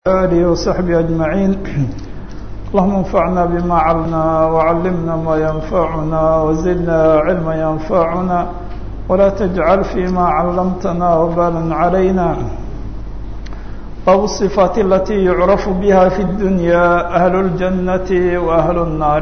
آله وصحبه أجمعين اللهم انفعنا بما علمنا وعلمنا ما ينفعنا وزدنا علما ينفعنا ولا تجعل فيما علمتنا وبالا علينا باب الصفات التي يعرف بها في الدنيا أهل الجنة وأهل النار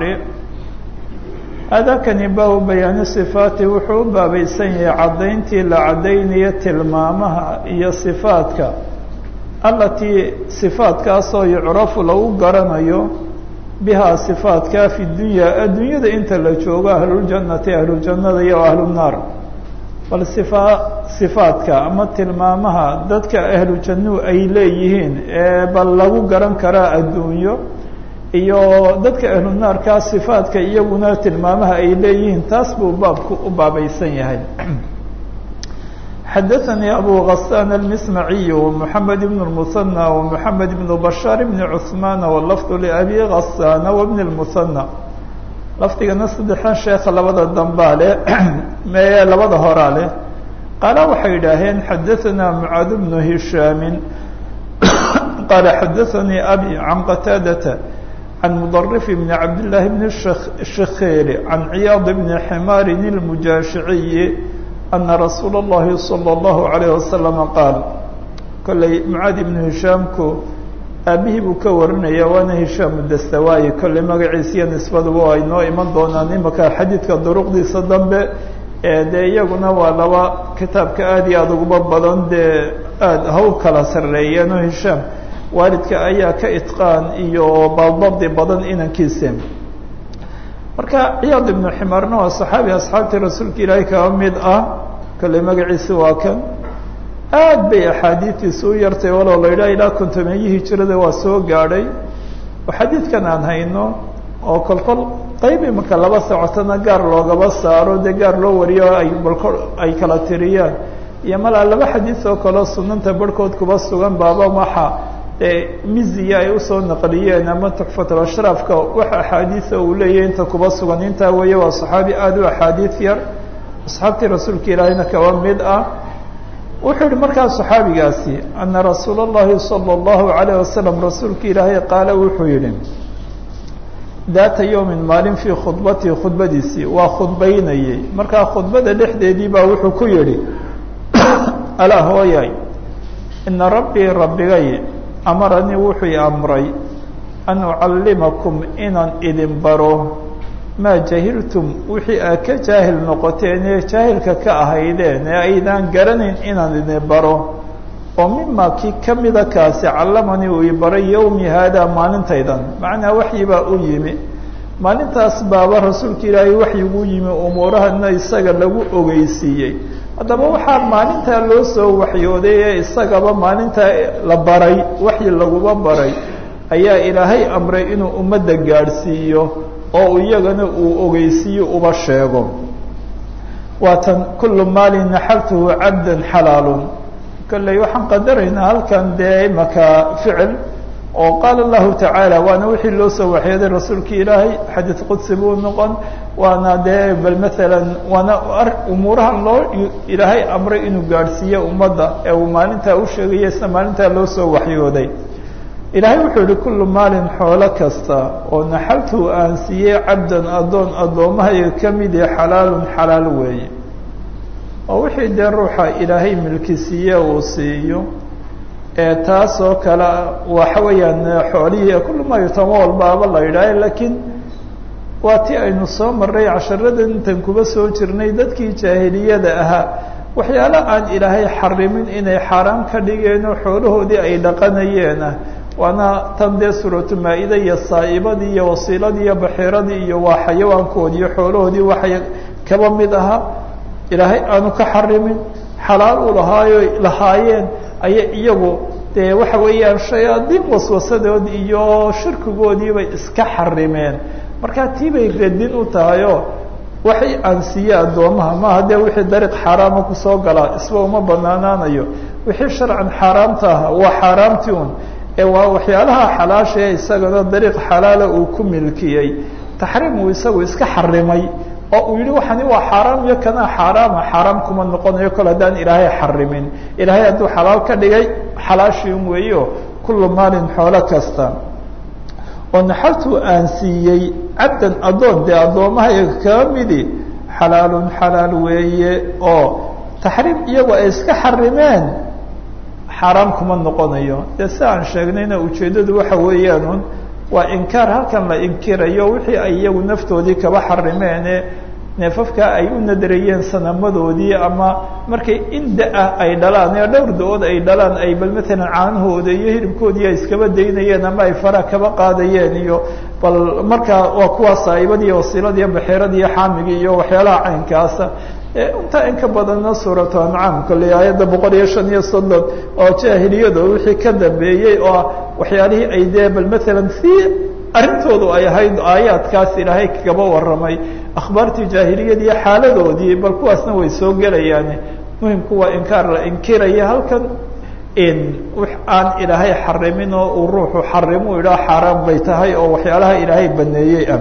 هذا كان باب بيان الصفات وحو بابيسن عدينتي لعدينية تلمامها هي صفاتك التي صفاتك أصو يعرف لو قرنيو بها صفاتك في الدنيا الدنيا ده انت اللي جوغا أهل الجنة أهل الجنة وأهل النار bal sifaadka ama tilmaamaha dadka ahlu jannuhu ay leeyihiin ee bal lagu garan karaa adduunyo iyo dadka ahlu naarkaa sifaadka iyaguna tilmaamaha ay leeyihiin taas buu baabku u baabaysan yahay xadaثanii abu غasaan الmismaciy ومحamed بن الmuثanى ومحamed بن bashاar بn cثmaan wlafd لأbi غasaan وبn الmuثanى lafdigana saddexdan sheekha labada dambaa leh mee labada horaa leh qaala waxay yidhaaheen xadaثanaa mucaad bnu hishaami qaala xadaثanii abi can qataadata can mudarif bni cabdillaahi bni shakheeli can ciyaad bni ximaarin اlmujaashiciyi ana rasuula اllahi salى اllahu عalayه wasalama qaal kolley mucaad ibnu hishaamku aabihii buu ka warinaya waana hishaamu dastawaayi kolley magaciisiyo nisbaduba ay noo iman doonaan imaka xadiidka duruqdiisa dambe dee iyaguna waa laba kitaabka aada iyo aada uguba badan dee aada haw kala sarreeyeen oo hishaam waalidka ayaa ka itqaan iyo baldabdi badan inankiisa marka ciyaad ibnu ximaarna waa saxaabi asxaabtii rasuulka ilaahay kaba mid ah kolley magaciisi waa kan aad bay axaadiistiisu u yartay walow la yidhaha ilaa kontomeeyihii jirada waa soo gaadhay oo xadiidkan aan hayno oo kolkol qayb imika laba socotona gaar loogaba saaro dee gaar loo wariyo ay balko ay kala tiriyaan iyo malaa laba xadiis oo kaleo sunanta barhkood kuba sugan baaba waxa dee miziya ay usoo naqliyeen ama tuxfatul ashraafka wax axaadiisa uu leeyahy inta kuba sugan intaa weeye waa saxaabi aada u axaadiis yar asxaabtii rasuulka ilaahayna kaba mid ah wuxuu yihi markaa صaxaabigaasi ana rasuul الlahi salى الlahu عalيه wasalam rasuulka ilaahay qaala wuxuu yihi daata yowmi maalin fii khudbatii khudbadiisii waa khudbaynayey markaa khudbada dhexdeedii baa wuxuu ku yihi alaa hooyay ina rabbii rabbigay amaranii wuxuu i amray an ucallimakum inaan idin baro maa jahiltum wixii aad ka jaahil noqoteen ee jaahilka ka ahaydeen ee aydaan garanayn inaan idin baro oo mima kii kamida kaasi callamanii uu i baray yowmi haadaa maalintaydan macnaa waxyi baa u yimi maalintaas baaba rasuulka ilaahay waxyiguu yimi umuurahana isaga lagu ogeysiiyey haddaba waxaa maalintaa loo soo waxyooday ee isagaba maalintaa la baray waxyi laguba baray ayaa ilaahay amray inuu ummadda gaadhsiiyo oo iyagana uu ogeysiiyo uba sheego waatan kulu maalin naxaltuhu cabdan xalaalun kolley waxaan qadaraynaa halkan dee imaka ficil oo qaala allahu tacaala waana wixii loo soo waxyooday rasuulka ilaahay xadiid qudsi buu noqon waana dee bal maalan waana umuurahan loo ilaahay amray inuu gaadhsiiyo ummadda ee uu maalintaa u sheegaya isna maalintaa loo soo waxyooday ilaahay wuxuu yihi kullu maalin xoolo kasta oo naxaltuu aan siiyey cabdan addoon addoommahayga ka mid ee xalaalun xalaal weeye oo wixii dee ruuxa ilaahay milki siiye uu siiyo ee taas oo kale waxa weeyaan xoolihii kullu maa yutamo walbaaba la yidhaaha laakiin waa ti aynu soo marray casharadan intan kuba soo jirnay dadkii jaahiliyada ahaa waxyaalo aan ilaahay xarimin inay xaaraan ka dhigeenoo xoolahoodii ay dhaqanayeena waana tan dee suuratu maa-ida iyo saa'ibadii iyo wasiiladii iyo baxiiradii iyo waa xayawaankoodii iyo xoolahoodii waxay kaba mid ahaa ilaahay aanu ka xarimin xalaal u lahaayo lahaayeen ayay iyagu dee waxa weeyaan shayaadiin waswasadood iyo shirkigoodiibay iska xarimeen markaa tii bay radin u tahayoo waxay aan siiye addoomaha maaha dee wixii dariiq xaaraama kusoo galaa isba uma banaanaanayo wixii sharcan xaaraamta ah waa xaaraamtii un ee waa waxyaalaha xalaasha ee isagana dariiq xalaala uu ku milkiyey taxriim uu isagu iska xarimay oo uu yihi waxani waa xaaraam iyo kanaa xaaraama xaaraam kuma noqonayo kol haddaan ilaahay xarimin ilaahay hadduu xalaal ka dhigay xalaashiin weeyo kullu maalin xoolo kasta oo naxaltu aan siiyey cabdan addoon dee addoommahayga kaa midi xalaalun xalaal weeye oo taxriim iyagu ay iska xarimeen xaaraam kuma noqonayo dee si aan sheegnayna ujeeddadu waxa weeyaanun waa inkaar halkan la inkirayo wixii ay iyagu naftoodii kaba xarimeene neefafkaa ay u nadarayeen sanamadoodii ama markay inda ah ay dhalaan ee dhowr da-ood ay dhalaan ay bal matalan caanahooda iyo hilibkoodii ay iskaba daynayeen ama ay fara kaba qaadayeen iyo bal markaa waa kuwaa saaibadii wasiiladiiyo baxiiradii iyo xaamigii iyo waxyaalaha caynkaasa intaa in ka badanna suuratu ancaam kolley aayadda boqol iyo shan iyo soddon oo jaahiliyada wixii ka dambeeyey oo waxyaalihii ay dee bal matalan si arrintoodu ay ahayd aayaadkaas ilaahay kagaba warramay akhbaartii jaahiliyadiiyo xaaladoodii bal kuwaasna way soo gelayaan muhimku waa inkaar la inkiraya halkan in wax aan ilaahay xarimin oo uu ruuxu xarimu idhaa xaaraan bay tahay oo waxyaalaha ilaahay baneeyey ah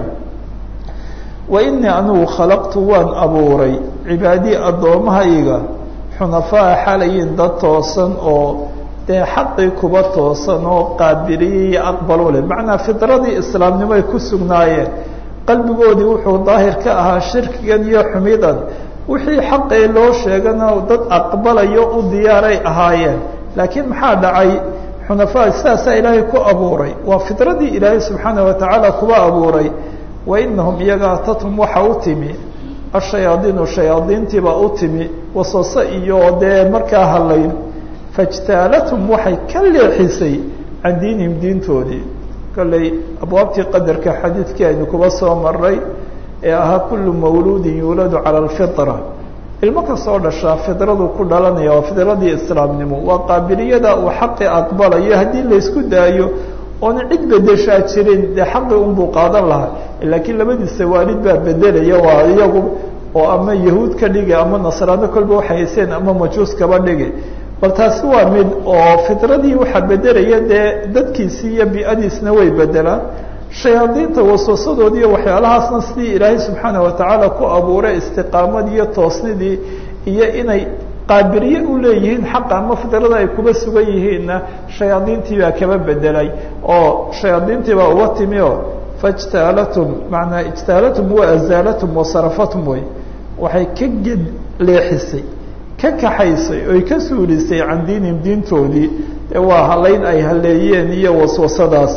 wa inii anugu khalaqtu waan abuuray cibaadii addoommahayga xunafaa xalayin dad toosan oo dee xaqii kuba toosan oo qaabiliye iyo aqbalu leh macnaa fidradii islaamnimoay ku sugnaayeen qalbigoodii wuxuu daahir ka ahaa shirkigan iyo xumidan wixii xaqee loo sheegana dad aqbalayo u diyaaray ahaayeen laakiin maxaa dhacay xunafaa sidaasaa ilaahay ku abuuray waa fidradii ilaahay subxaana watacaala kuba abuuray wa inahum iyaga atathum waxa u timi ashayaadiinu shayaadiintiibaa u timi waswase iyo dee markaa hadlayn fajtaalathum waxay ka leexisay can diinihim diintoodii kolley abwaabtii qadarka xadiidkii aynu kuba soo maray ee ahaa kullu mawluudin yuuladu cala alfitra ilmo kastoo dhashaa fidradu ku dhalanaya waa fidradii islaamnimo waa qaabiliyada uu xaqi aqbalayo haddii laysku daayo oona cid bedeshaa jirin dee xaqi unbuu qaadan lahaa laakiin labadiisa waalid baa bedelaya waa iyagu oo ama yahuud ka dhigi ama nasraano kolba waxay hayseen ama majuus kaba dhigi bal taasi waa mid oo fidradii waxaa bedelaya dee dadkiisii iyo bi-adiisna way bedelaan shayaadiinta waswasadoodii iyo waxyaalahaasna sidii ilaahay subxaana watacaala ku abuuray istiqaamadii iyo toosnidii iyo inay qaabiliye u leeyihiin xaqa ama fidrada ay kuba sugan yihiinna shayaadiintii baa kaba bedelay oo shayaadiintii baa uga timi o faijtaalatum manaa ijtaalatum wa azaalatum wasarafatum wey waxay ka ged leexisay ka kaxaysay oy ka suulisay can diinihim diintoodii ee waa halayn ay haleeyeen iyo waswasadaas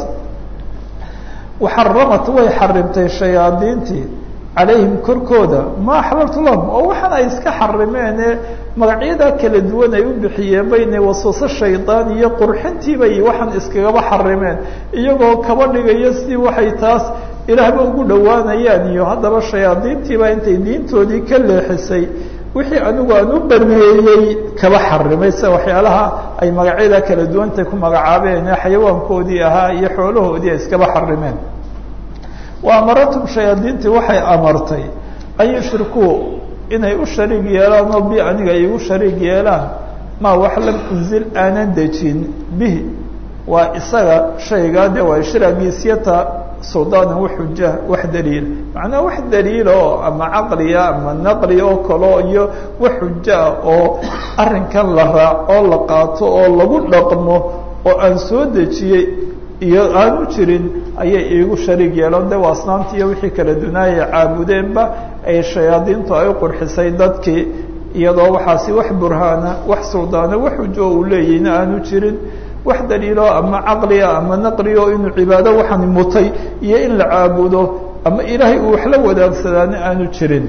waxaramat way xarimtay shayaadiintii calayhim korkooda ma axlaltu lahum oo waxaan ay iska xarimeene magacyadaa kala duwan ay u bixiyeen bayne waswaso shaydaan iyo qurxintiibay waxaan iskagaba xarimeen iyagoo kaba dhigayo si waxay taas ilaahba ugu dhowaanayaan iyo haddaba shayaadiintiibaa intay diintoodii ka leexisay wixii anigu aan u baneeyey kaba xarimay sida waxyaalaha ay magacyadaa kala duwantay ku magacaabeen ee xayawaankoodii ahaa iyo xoolahoodii ay iskaba xarimeen wa amaratum shayaadiintii waxay amartay an yushrikuu inay u shariig yeelaan oo bi aniga igu shariig yeelaan maa wax lam unzil aanan dejin bihi waa isaga shaygaa de waa ishraagiisyata suldaanan wax xuja wax daliila macnaha wax daliila oo ama caqliya ama naqli oo kaleo iyo wax xuja ah oo arrinkan la raaco la qaato oo lagu dhaqmo oo aan soo dejiyey iyo aanu jirin ayay iigu shariig yeeloon de waa asnaamti iyo wixii kala dunaayay caabudeenba ay shayaadiintu ay u qurxisay dadkii iyadoo waxaasi wax burhaana wax suldaana wax xujo uu leeyahayna aanu jirin wax daliilo ama caqliga ama naqligo inuu cibaado waxaan mutay iyo in la caabudo ama ilaahay uu wax la wadaagsadaana aanu jirin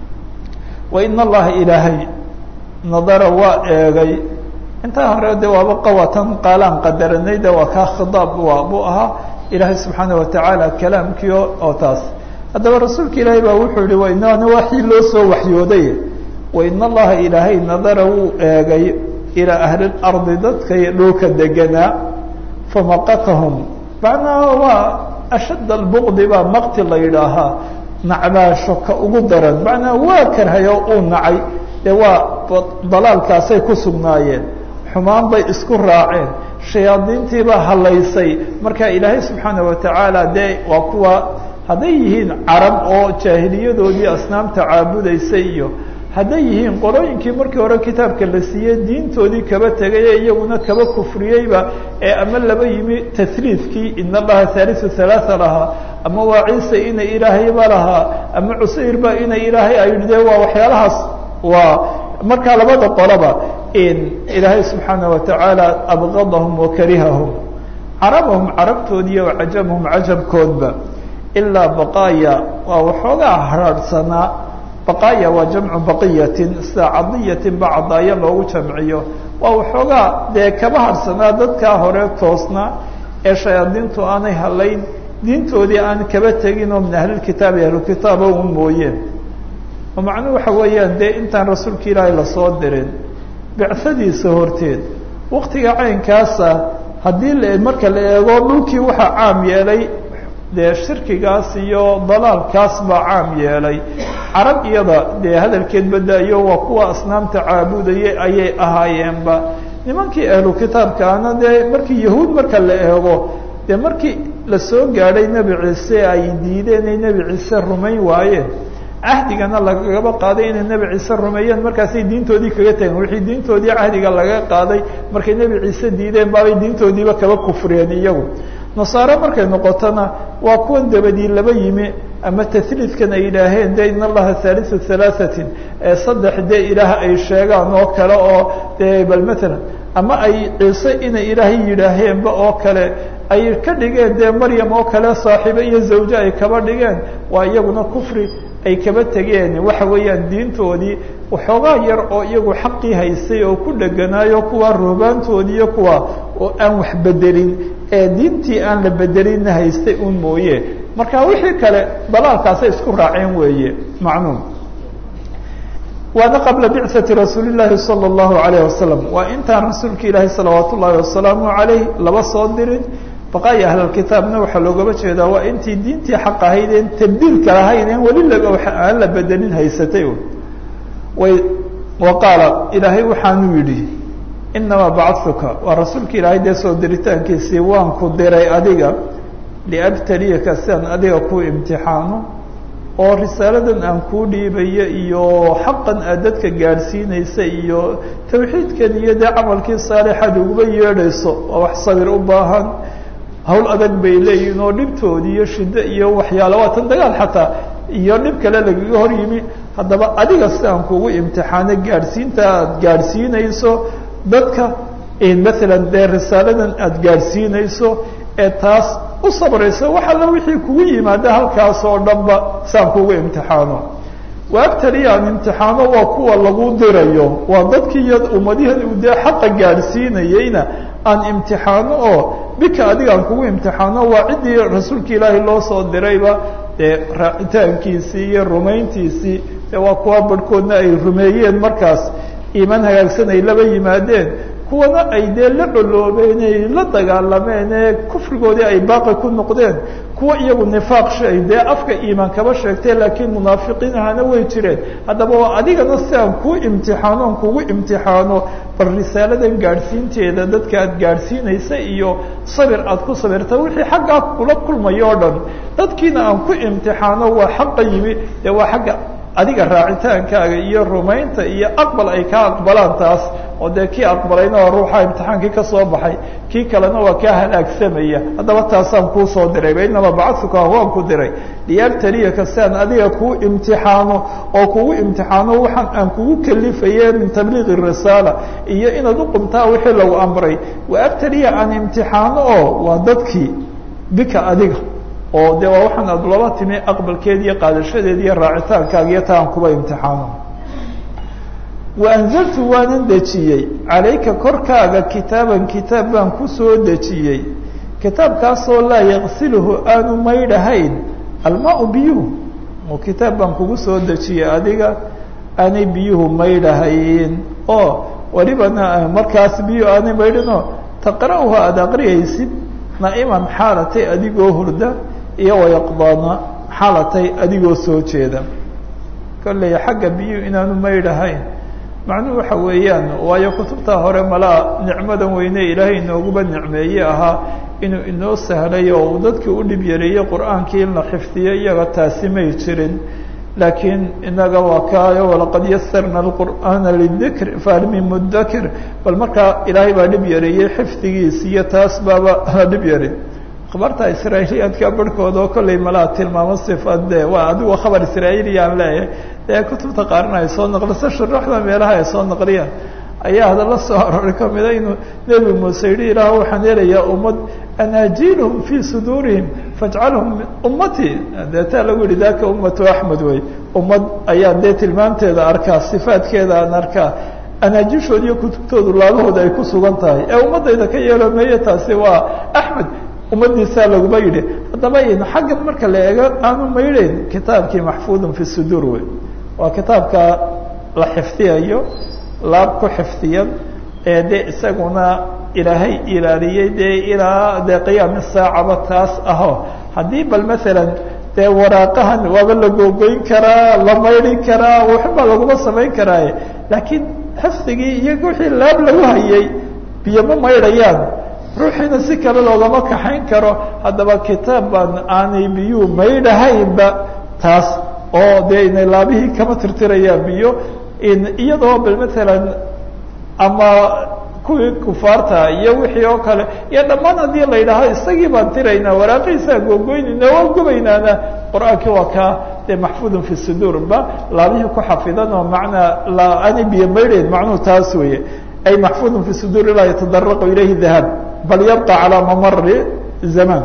wa in allaha ilaahay nadara waa eegay intaa hore de waaba qawatan qaalaan qadaranay de waa kaa khidaab waa buu ahaa ilaahay subxaana watacaala kalaamkii oo taas haddaba rasuulka ilaahay baa wuxuu yihi wainana waxii loo soo waxyooday wain allaha ilaahay nadara wuu eegay ilaa ahli lardi dadkay dhulka deganaa famaqatahum macnaha waa ashadd albuqdi baa maqti la yidhaahaa nacbaasho ka ugu daran macnaha waa karhayo uu nacay dee waa dalaalkaasay ku sugnaayeen xumaan bay isku raaceen shayaadiintiibaa halaysay marka ilaahay subxaana watacaala dee waa kuwa hadday yihiin carab oo jaahiliyadoodii asnaamta caabudaysay iyo hadday yihiin qolooyinkii markii hore kitaabka la siiyey diintoodii kaba tegay ee iyaguna kaba kufriyeyba ee ama laba yimi tasliidkii in allaha haalisu halaaa lahaa ama waa ciise inay ilaahayba lahaa ama cusayr ba inay ilaahay ay dee waa waxyaalahaas waa markaa labada qoloba ilaahay subxaana watacaala abgadahum wakarihahum carabahum carabtood iyo cajabahum cajabkoodba ilaa baqaaya waa waxoogaa haraadhsanaa baqaaya waa jamcu baqiyatin sida cadiyatin ba cadaayo loogu jamciyo waa waxoogaa dee kaba harhsanaa dadkaa hore toosnaa ee shayaadiintu aanay halayn diintoodii aan kaba tegin oo min ahlilkitaabi ahlukitaaba un mooyeen oo macnuhu waxa weeyaan dee intaan rasuulka ilaahay lasoo dirin bicadiisa horteed waktiga caynkaasa haddii la marka la eego dhulkii waxaa caam yeelay dee shirkigaas iyo dalaalkaas baa caam yeelay carab iyada dee hadalkeed badaayo waa kuwa asnaamta caabudaya ayay ahaayeenba nimankii ahlu kitaabkaana dee markii yahuud marka la eego dee markii lasoo gaadhay nebi ciise ay diideen ay nebi ciise rumayn waayeen cahdigana lagaba qaaday inay nebi ciise rumeeyeen markaasay diintoodii kaga tageen wixii diintoodii cahdiga laga qaaday markay nebi ciise diideen baabay diintoodiiba kaba kufriyeen iyagu nasaare markay noqotona waa kuwan dabadii laba yimi ama tasliidkan ay yidhaaheen de in allaha haalisu halaahatin ee saddex dee ilaah ay sheegaan oo kale oo de bal matalan ama ay ciise inay ilaahay yidhaaheenba oo kale ay ka dhigeen dee maryam oo kale saaxiibe iyo zawje ay kaba dhigeen waa iyaguna kufri ay kaba tegeen waxa weeyaan diintoodii waxoogaa yar oo iyagu xaqii haystay oo ku dheganaayo kuwa ruhbaantoodii iyo kuwa oo aan wax bedelin ee diintii aan la bedelinna haystay un mooye marka wixii kale dalaalkaasay isku raaceen weeye macnuum waana qabla bicati rasuuli llaahi sala allahu alayh wasalam waa intaan rasuulka ilaahi salawaat ullaahi wasalaamu calayh laba soo dirin baqaaya ahlalkitaabna waxaa loogaba jeedaa waa intii diintii xaq ahaydeen tabdiilka lahaydeen weli aan la bedelin haysatay way wa qaala ilaahay waxaanu yidhi inamaa bacadtuka waa rasuulka ilaahay dee soo diritaankiisii waan ku diray adiga liabtaliyaka si aan adiga ku imtixaano oo risaaladan aan kuu dhiibayo iyo xaqan aad dadka gaadhsiinaysa iyo tawxiidkan iyo dee camalkii saalixaad uguba yeedhayso waa wax sabir u baahan hawl adag bay leeyihin oo dhibtoodi iyo shiddo iyo waxyaala waa tan dagaal xataa iyo dhib kale lagaga hor yimi haddaba adiga si aan kugu imtixaano gaadhsiinta aad gaadhsiinayso dadka maalan dee risaaladan aada gaadhsiinayso ee taas u sabrayso wax alla wixii kugu yimaada halkaas oo dhanba saan kugu imtixaano waagtaliya aan imtixaano waa kuwa lagu dirayo waa dadkii iyo ummadihan uu dee xaqa gaadhsiinayeyna aan imtixaano oo bika adiga aan kugu imtixaano waa ciddii rasuulka ilaahay loo soo dirayba dee raacitaankiisii iyo rumayntiisii dee waa kuwa barhkoodna ay rumeeyeen markaas iimaan hagaagsan ay laba yimaadeen kuwana ay dee la coloobeen ay la dagaalameen ee kufrigoodii ay baaqi ku noqdeen kuwa iyagu nifaaq shay dee afka iimaan kaba sheegtee laakiin munaafiqiin ahana way jireen haddaba waa adigana si aan kuu imtixaano aan kugu imtixaano bal risaaladan gaadhsiinteeda dadka aad gaadhsiinaysa iyo sabir aad ku sabirta wixii xaggaa kula kulmayo o dhan dadkiina aan ku imtixaano waa xaqa yimi dee waa xagga adiga raacitaankaaga iyo rumaynta iyo aqbal ay kaa aqbalaan taas oo dee kii aqbalayna waa ruuxa imtixaankii ka soo baxay kii kalena waa kaa halaagsamaya haddaba taasaan kuu soo diray bainama bacadtuka waan ku diray liyabtaliyaka si aan adiga kuu imtixaano oo kugu imtixaano waxaan aan kugu kalifaye min tabliiqi risaala iyo inaad uqumtaa wixii lagu amray wa abtaliya aan imtixaano oo waa dadkii bika adiga oo de waa waxaan aad laba timi aqbalkeed iyo qaadashadeed iyo raacitaankaaga iyo taan kuba imtixaano wa anzaltu waanan dejiyey calayka korkaaga kitaaban kitaab baan ku soo dejiyey kitaabkaasoo laa yaqsiluhu aanu maydhahayn almaa biyuhu oo kitaab baan kugu soo dejiyey adiga aanay biyuhu maydhahayn oo welibana markaas biyuhu aanay maydhinoo taqra'uhu aada aqriyaysid naa'iman xaalatay adigoo hurda iyo wayaqdaana xaalatay adigoo soo jeeda kolley xagga biyuhu inaanu maydhahayn macnuhu waxa weeyaan waayo kutubta hore malaa nicmadan weyne ilaahay inooguba nicmeeye ahaa inuu inoo sahlay oo uu dadkii u dhib yareeyey qur-aankii in la xifdiyo iyaga taasi may jirin laakiin inaga waa kaayo walaqad yasarna alqur'aana lidikr faalmi mudakir bal markaa ilaahay baa dhib yareeyey xifdigiis iyo taas baaba la dhib yareey akhbaarta israailiyaadka barhkooda oo kollay malaa tilmaamo sifaad de waa adigu khabar israailiya aan leeyahay dee kutubta qaarna ay soo naqliso shuruuxda meelaha ay soo naqliyaan ayaa hadalla soo arooray kamida inuu nebi muuse yidhi ilaah waxaan helayaa ummad anaajiilhum fii suduurihim fajcalhum ummatii dee taa lagu yihi daka ummatu axmed wey ummad ayaa dee tilmaamteeda arkaa sifaadkeeda aan arkaa anaajishooda iyo kutubtoodu laabahooda ay ku sugan tahay ee ummadayda ka yeelo meeye taasi waa axmed ummadiisaa laguma yidhi haddaba in xaggan marka la eego aanu maydhayn kitaabkii maxfuudun fi suduur wey waa kitaabka la xifdiyayo laab ku xifdiyan ee de isaguna ilaahay ilaaliyey dee ilaa dee qiyaami saacaba taas aho haddii bal maalan dee waraaqahan waaba la googoyn karaa la maydhi karaa waxba laguma samayn karaaye laakiin xifdigii iyo wixii laab lagu hayay biyo ma maydhayaan ruuxiina si kale loogama kaxayn karo haddaba kitaab baan aanay biyuu maydhahaynba taas oo dee inay laabihii kama tirtirayaan biyo iyadoo bal maalan ama kuwii kufaarta iyo wixii oo kale iyo dhammaan haddii la yidhaaho isagii baan tiraynaa waraaqihiisaan googoynayna waa gubaynaana qur-aankii waa kaa dee maxfuudun fi suduur ba laabihii ku xafidan oo macnaa la aanay biyo maydhayn macnuhu taas weeye ay maxfuudun fi suduur laa yatadaraqu ilayhi dahab bal yabqa calaa mamari zamaan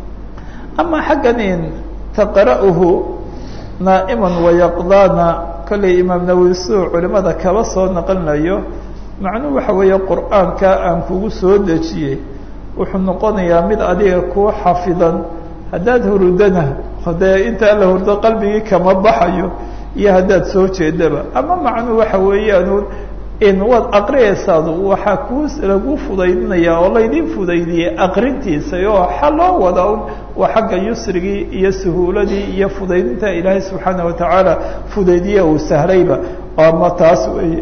ama xaggan in taqra'uhu naa'iman wayaqdaana kollay imaam nawowi suu culimada kaba soo naqlinayo macnuhu waxa weeye qur'aanka aan kugu soo dejiyey wuxuu noqonayaa mid adiga kuu xafidan haddaad hurudana dee intaa la hurdo qalbigii kama baxayo iyo haddaad soo jeedaba ama macnuhu waxa weeyaan in waad aqriyaysaad waxaa kuu lagu fudaydinaya oo laydin fudaydiyey aqrintiisa oo xa loo wada un waa xagga yusrigii iyo suhuuladii iyo fudaydinta ilaahay subxaana watacaala fudaydiye uu sahlayba ama taas wey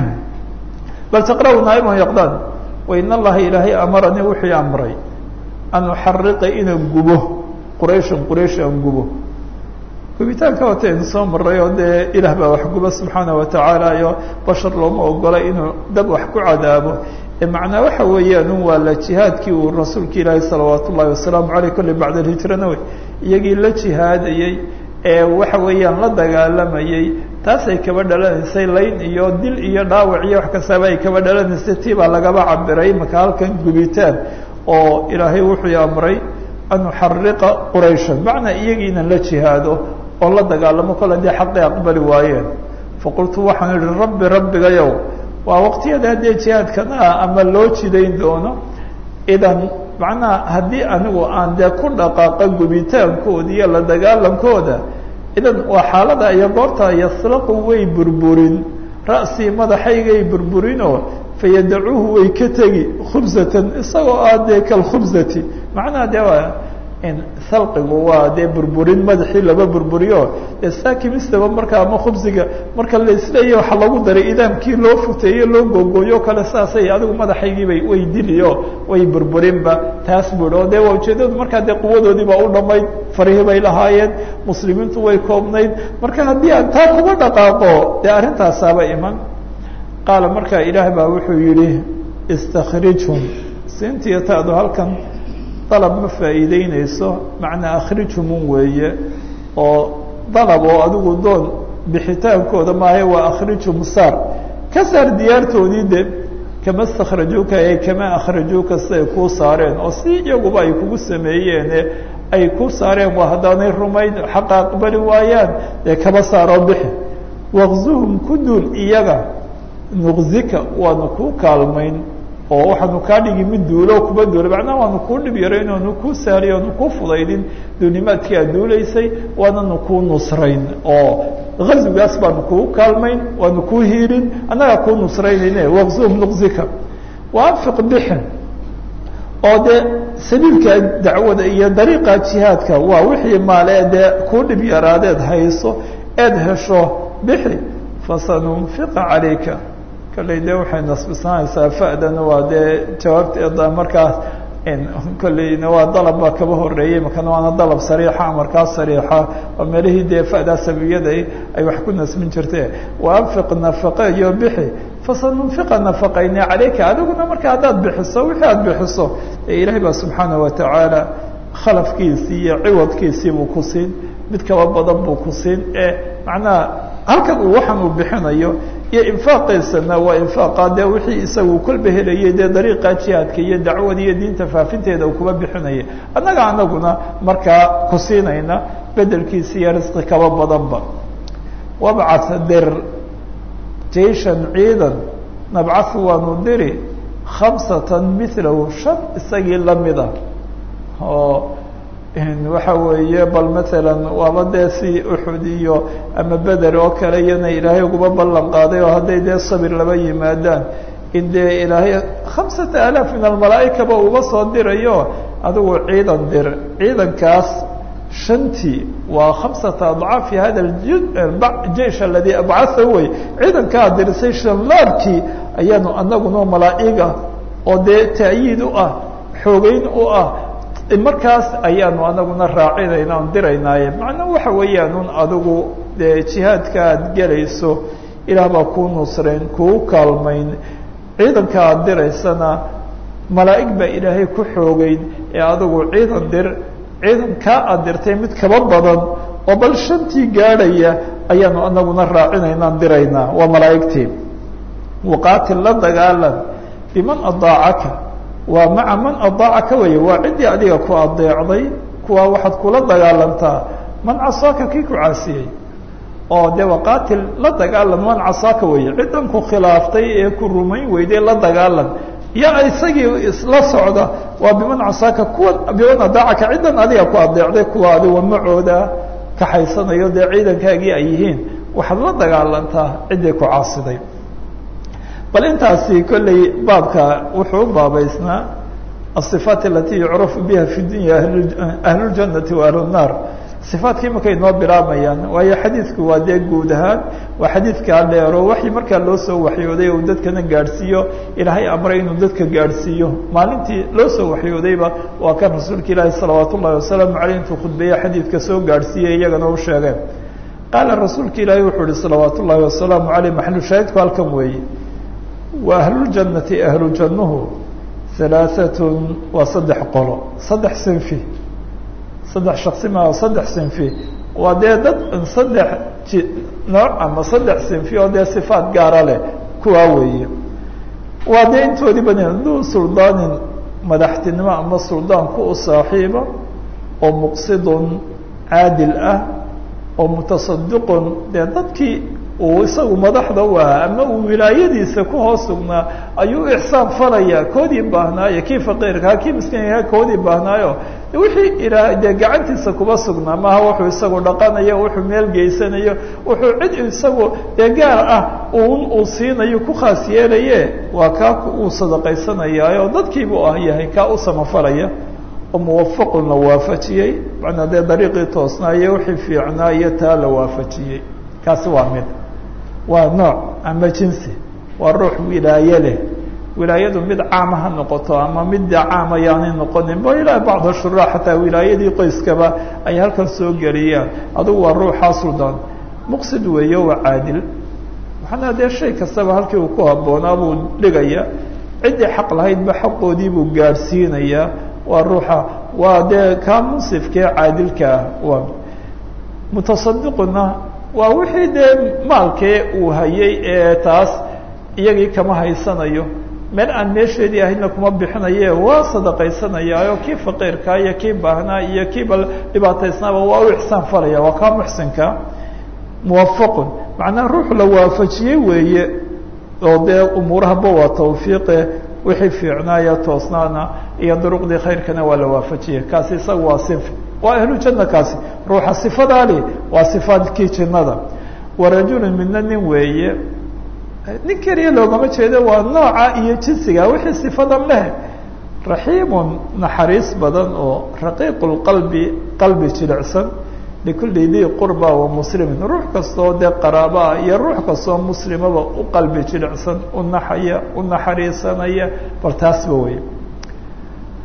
bal taqra'u naa'iman yaqdaan wain allaha ilaahay amaranii wuxuu amray an uxariqa inaan gubo qurayshan quraysh aan gubo gubitaanka wata in soo maray oo dee ilaah baa wax guba subxaana watacaala iyo bashar looma ogola inuu dab wax ku cadaabo macnaa waxa weeyaan un waa la jihaadkii uu rasuulka ilaahi salawaat ullahi wasalaamu aleyh kolley bacd alhijrana wey iyagii la jihaadayey ee waxa weeyaan la dagaalamayey taasay kaba dhalanaysay layn iyo dil iyo dhaawac iyo wax kastaba ay kaba dhalanaysay tii baa lagaba cabiray maka halkan gubitaan oo ilaahay wuxuu amray an uxariqa qurayshan macnaa iyagiinan la jihaado oo la dagaalamo kol haddii xaqii aqbali waayeen faqultu waxaan idhi rabbi rabbigayow waa waqtiyada haddee jihaadkan ah ama loo jidayn doono idan macnaha haddii anigu aan dee ku dhaqaaqa gubitaankooda iyo la dagaalankooda idan waa xaalada iyo goorta yaslaqu way burburin ra'sii madaxaygay burburinoo fayadacuuhu way ka tegi khubsatan isagoo ah dee kalkhubsati macnaha dee waa salqigu waa dee burburin madaxii laba burburiyo dee saakimistaba marka ama khubsiga marka laisleeya waxa lagu daray idaamkii loo futeeye loo googooyo kale saasay adigu madaxaygiibay way diliyo way burburinba taas buhi oo dee waa ujeedadu markaa dee quwadoodiiba u dhamayd farihii bay lahaayeen muslimiintu way koobnayd marka haddii aan taa kuga dhaqaaqo dee arrintaasaaba iman qaala markaa ilaah baa wuxuu yihi istakrijhum siintiyo taadu halkan dalab ma faa'iideyneyso macnaa akhrijhumun weeye oo dalab oo adigu doon bixitaankooda maaha waa akhrijhum saar ka saar diyaartoodii de kama istakhrajuuka ee kama akhrajuuka siday kuu saareen oo si iyaguba ay kugu sameeyeene ay ku saareen waa haddaanay rumayn xaqa aqbali waayaan dee kaba saaroo bixi waqzuhum ku duul iyaga nuqzika waanu kuu kaalmayn oo waxaanu kaa dhigi mid duulo kuba duula macnaha waanu kuu dhib yarayn oonu kuu saariy oonu kuu fudaydin duunimaadkii aad duulaysay waananu kuu nusrayn oo gazigaas baanu kuu kaalmayn waanu kuu hiilin annagaa kuu nusraynayne waqzuhum nuqzika waanfiq bixin oo dee sabiilka dacwada iyo dariiqa jihaadka waa wixii maale dee kuu dhib yaraadeed hayso eed hesho bixi fasanunfiqa calayka kalley dee waxay nasbisanaysaa fa'dana waa dee jawaabteeda markaas kolleyna waa dalab baa kaba horeeyey makana waana dalab sariixa amarkaa sariixa oo meelihii dee fa'daa sabiyada ay wax ku nasmin jirte wa anfiq nafaqa iyo bixi fasanunfiqa nafaqayne calayka adiguna marka haddaad bixiso wixii aad bixiso ee ilaahay baa subxaana watacaala khalafkiisii iyo ciwadkiisii buu ku siin mid kaba badan buu ku siin ee macnaha halkan uu waxan uu bixinayo iyo infaaqiisana waa infaaqa dee wixii isagu kolba helayay dee dariiqa jihaadka iyo dacwada iyo diinta faafinteeda uu kuba bixinaya annaga anaguna markaa ku siinayna bedelkiisa iyo risqi kaba badanba wabcad dir jaishan ciidan nabcahu waanu diri khamsatan milahu shan isagii lamida oo waxa weeye bal maalan waaba dee si uxud iyo ama beder oo kale iyana ilaahay uguba ballan qaaday oo hadday dee sabir laba yimaadaan in dee ilaahay khamsata alaaf min almalaa'ikaba uba soo dirayo adigu ciidan dir ciidankaas shantii waa khamsata adcaafi hada jeish aladii abcatha wey ciidankaa dirisay shanlaabkii ayaanu anaguna malaa'iga oo dee ta'yiid u ah xoogeyn u ah markaas ayaanu anaguna raacinayna on diraynaaye macnaa waxa weeyaan un adigu dee jihaadka aad gelayso ilaah baa kuu nusrayn kuu kaalmayn ciidanka aad diraysana malaa'ig baa ilaahay ku xoogeyn ee adigu ciidan dir ciidankaa aad dirtay mid kaba badan oo bal shantii gaadhaya ayaanu anaguna raacinaynaan diraynaa waa malaa'igtii waqaatil la dagaalan biman adaacaka waa maca man adaacaka weeye waa ciddii adiga ku adeecday kuwa waxaad kula dagaalantaa man casaaka kii ku caasiyey oo dee waqaatil la dagaalan man casaaka weeye ciddan ku khilaaftay ee ku rumayn weyday la dagaalan ya isagii isla socda waa biman casaaka kuwa biman adaacaka ciddan adiga ku adeecday kuwa adiga macooda kaxaysanayo dee ciidankaagii ay yihiin waxaad la dagaalantaa ciddii ku caasiday bal intaasi kolley baabka wuxuu u baabaysnaa aلصifaat alati yucrafu biha fi dunya ahlu اljanati wa ahlu الnaar صifaatkii markay noo bilaabayaan waayo xadiidku waa dee guud ahaan waa xadiidkaa dheero waxii markaa loo soo waxyooday uu dadkana gaadhsiiyo ilaahay amray inuu dadka gaadhsiiyo maalintii loo soo waxyoodayba waa kan rasuulka ilaahi salawaat ullahi wasalaamu aleyh intuu khudbeeye xadiidka soo gaadhsiiyey iyagana u sheegeen qaala rasuulka ilaahi wuxuu ihi salawaat ullahi wasalaamu aleyh maxalu shaahidku halkan weeye wa ahluljannati ahlu jannuhu halaaatun waa saddex qolo saddex sinfi saddex shaksi maa saddex sinfi waa dee dad saddex ji nooc ama saddex sinfi oo dee sifaat gaara leh kuwaa weeye waa dee intoodii badan duu suldaanin madaxtinimo ama suldaanku u saaxiiba oo muqsidun caadil ah oo mutasadiqun dee dadkii uu isagu madaxda u ahaa ama uu wilaayadiisa ku hoos sugnaa ayuu ixsaan falaya koodii baahnaayo kii faqiirkaa kii miskiinkaa koodii baahnaayo wixii ilaa dee gacantiisa kuba sugnaa maaha wuxuu isagu dhaqanayo wuxuu meel geysanayo wuxuu cid isagu dee gaar ah un uu siinayo ku khaas yeelaye waa kaa uu sadaqaysanayaayo dadkiibuu ah yahay kaa u samafalaya oo muwafaqun la waafajiyey macnaa dee dariiqii toosnaa iyo wixii fiicnaa iyo taa la waafajiyey kaasi waa mid waa nooc ama jinsi waa ruux wilaaye leh wilaayadu mid caama ha noqoto ama midda caam ayaanay noqonin ba ilaa bacd ashura xataa wilaayadii qoyskaba ay halkan soo geliyaan adugu waa ruuxaa suldaan muqsid weeye waa caadil waxaana dee shay kastaba halkii uu ku habboonaa buu dhigaya ciddii xaq lahaydba xaqoodii buu gaadhsiinayaa waa ruuxa waa dee kaa munsifkee caadilka ah waa mutasadiquna waa wixii dee maalkee uu hayay ee taas iyagii kama haysanayo meel aan meesheedii ahaydna kuma bixinaye waa sadaqaysanayaayo kii faqiirkaa iyo kii baahnaa iyo kii bal dhibaataysnaaba waa u ixsaan falaya waa kaa muxsinka muwafaqun macnaha ruux la waafajiyey weeye oo dee umuurahaba waa tawfiiqe wixii fiicnaaya toosnaana iyo duruqdii khayrkana waa la waafajiyey kaasi isaga waa sinfi waa ahlu janna kaasi ruuxa sifadaali waa sifaadkii jannada warajulun midna nin weeye nin keliya loogama jeedo waa nooca iyo jinsiga wixii sifadan leh raxiimun naxariis badan oo raqiiq lqalbi qalbi jilicsan likulli dii qurba wa muslimin ruux kastoo dee qaraabaa iyo ruux kastoo muslimaba u qalbi jilicsan u naxaya u naxariisanaya bal taasba wey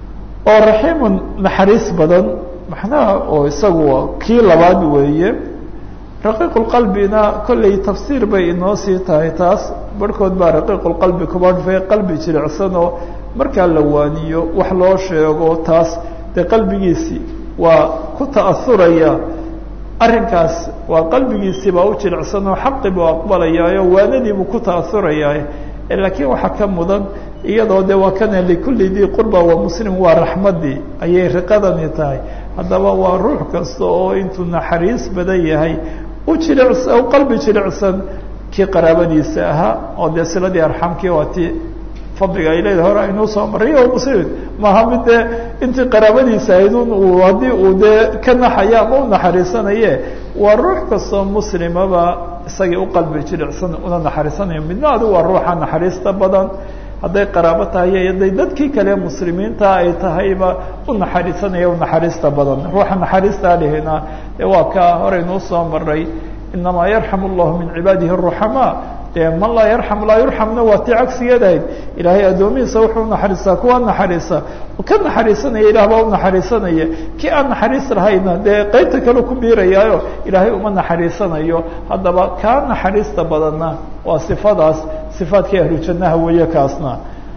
oo raxiimun naxariis badan macnaha oo isagu kii labaad weeye raqiiqulqalbina kollay tafsiir bay inoo sii tahay taas barhkood baa raqiiqulqalbi kuba dhufay qalbi jilicsan oo markaa la waaniyo wax loo sheego taas dee qalbigiisii waa ku ta'asuraya arrinkaas waa qalbigiisii baa u jilicsan oo xaqi buu aqbalayaayo waanadii buu ku ta'asurayaa laakiin waxaa ka mudan iyadoo de waa kana likulli dii qurba wa muslim waa raxmaddii ayay riqadani tahay haddaba waa ruux kasta oo intuu naxariis badan yahay u jilicsan u qalbi jilicsan kii qaraabadiisa ahaa oo dee siladii arxamkii waa ti fadliga ay leedahay hore aynuu soo maray o muslim maaha mid dee intii qaraabadiisa ahayd un uu haddii uu dee ka naxaya ama u naxariisanaye waa ruux kastoo muslimaba isagii u qalbi jilicsan una naxariisanayo midna adigu waa ruuxa naxariista badan hadday qaraabo tahay iyo hadday dadkii kale muslimiinta ay tahayba u naxariisanaya u naxariista badan ruuxa naxariista lihina dee waa ka horeynuu soo maray inamaa yarxam allahu min cibaadihi aruxamaa dee man laa yarxam laa yurxamna waa tii cagsigeed ahayd ilaahay addoomihiisa wuxuu naxariistaa kuwa naxariisa ka naxariisanaya ilaah baa u naxariisanaya kii aan naxariis lahayna dee qeybta kale ku biirayaayo ilaahay uma naxariisanayo haddaba kaa naxariista badanna waa sifadaas sifaadkii ahlu jannaha weeye kaasna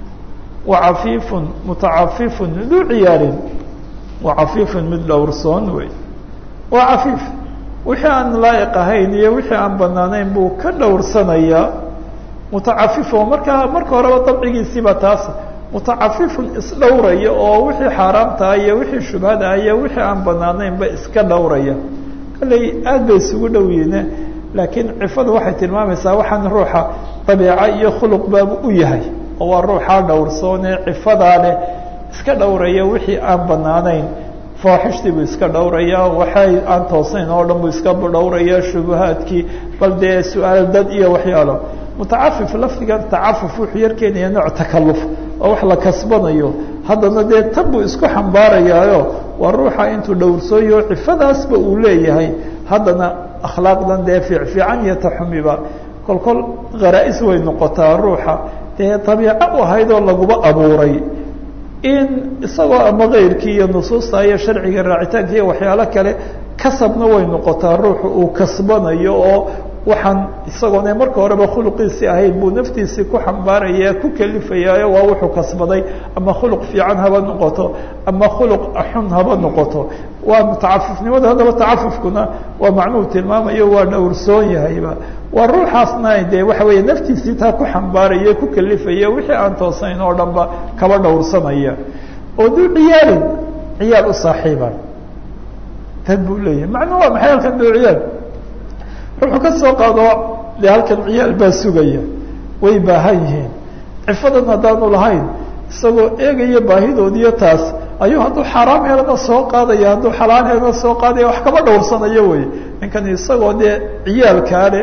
wa cafiifun mutacafifun duu ciyaarin wa cafiifun mid dhowrsoon wey waa cafiif wixii aan laa'iq ahayn iyo wixii aan banaanayn buu ka dhowrsanayaa mutacafifo markaa marka horeba dabcigiisiiba taas mutacafifun isdhowraya oo wixii xaaraamtaha iyo wixii shubhada iyo wixii aan banaanaynba iska dhowraya kalley aad bay isugu dhow yihiine laakiin cifadu waxay tilmaamaysaa waxaan ruuxa dabiica iyo khuluq baabu u yahay oo waa ruuxaa dhowrsoone cifadaa leh iska dhowraya wixii aan banaanayn faaxishtii buu iska dhowraya waxay aan toosnayn oo dhan buu iska dhowraya shubahaadkii bal dee su-aal dad iyo waxyaalo mutacafif lafdigan tacafuf wuxuu yar keenaya nooc takaluf oo wax la kasbanayo haddana dee tan buu isku xambaarayaayo waa ruuxa intuu dhowrsooyo cifadaasba uu leeyahay haddana akhlaaqdan dee fiicfiican iyo taxumiba kol kol kharaa-is way noqotaa ruuxa dee dabiico u ahayd oo laguba abuuray in isagoo ama keyrkii iyo nusuusta iyo sharciga raacitaanka iyo waxyaalo kale kasabna way noqotaa ruuxu uu kasbanayo oo waxaan isagoona marka horeba khuluqiisii ahayd buu naftiisii ku xambaaraya ku kalifayaayo waa wuxuu kasbaday ama khuluq fiican haba noqoto ama khuluq xun haba noqoto waa mutacafifnimada haddaba tacafufkuna waa macnuhu tilmaamayo waa dhowrsoon yahayba waa ruuxaasna dee waxa weeye naftiisii taa ku xambaaraya ku kalifaya wixii aan toosayn oo dhan ba kaba dhowrsanaya oo duu ciyaalin ciyaal u saaxiiban tad buu leeyahay macnuu waa maxay halkan duu ciyaal ruuxuu ka soo qaado dee halkan ciyaal baa sugaya way baahan yihiin cifadan haddaanu lahayn isagoo eegaya baahidoodiyo taas ayuu hadduu xaaraam helana soo qaadaya hadduu xalaal helana soo qaadaya wax kaba dhowrsanayo wey ninkan isagoo dee ciyaalkaa leh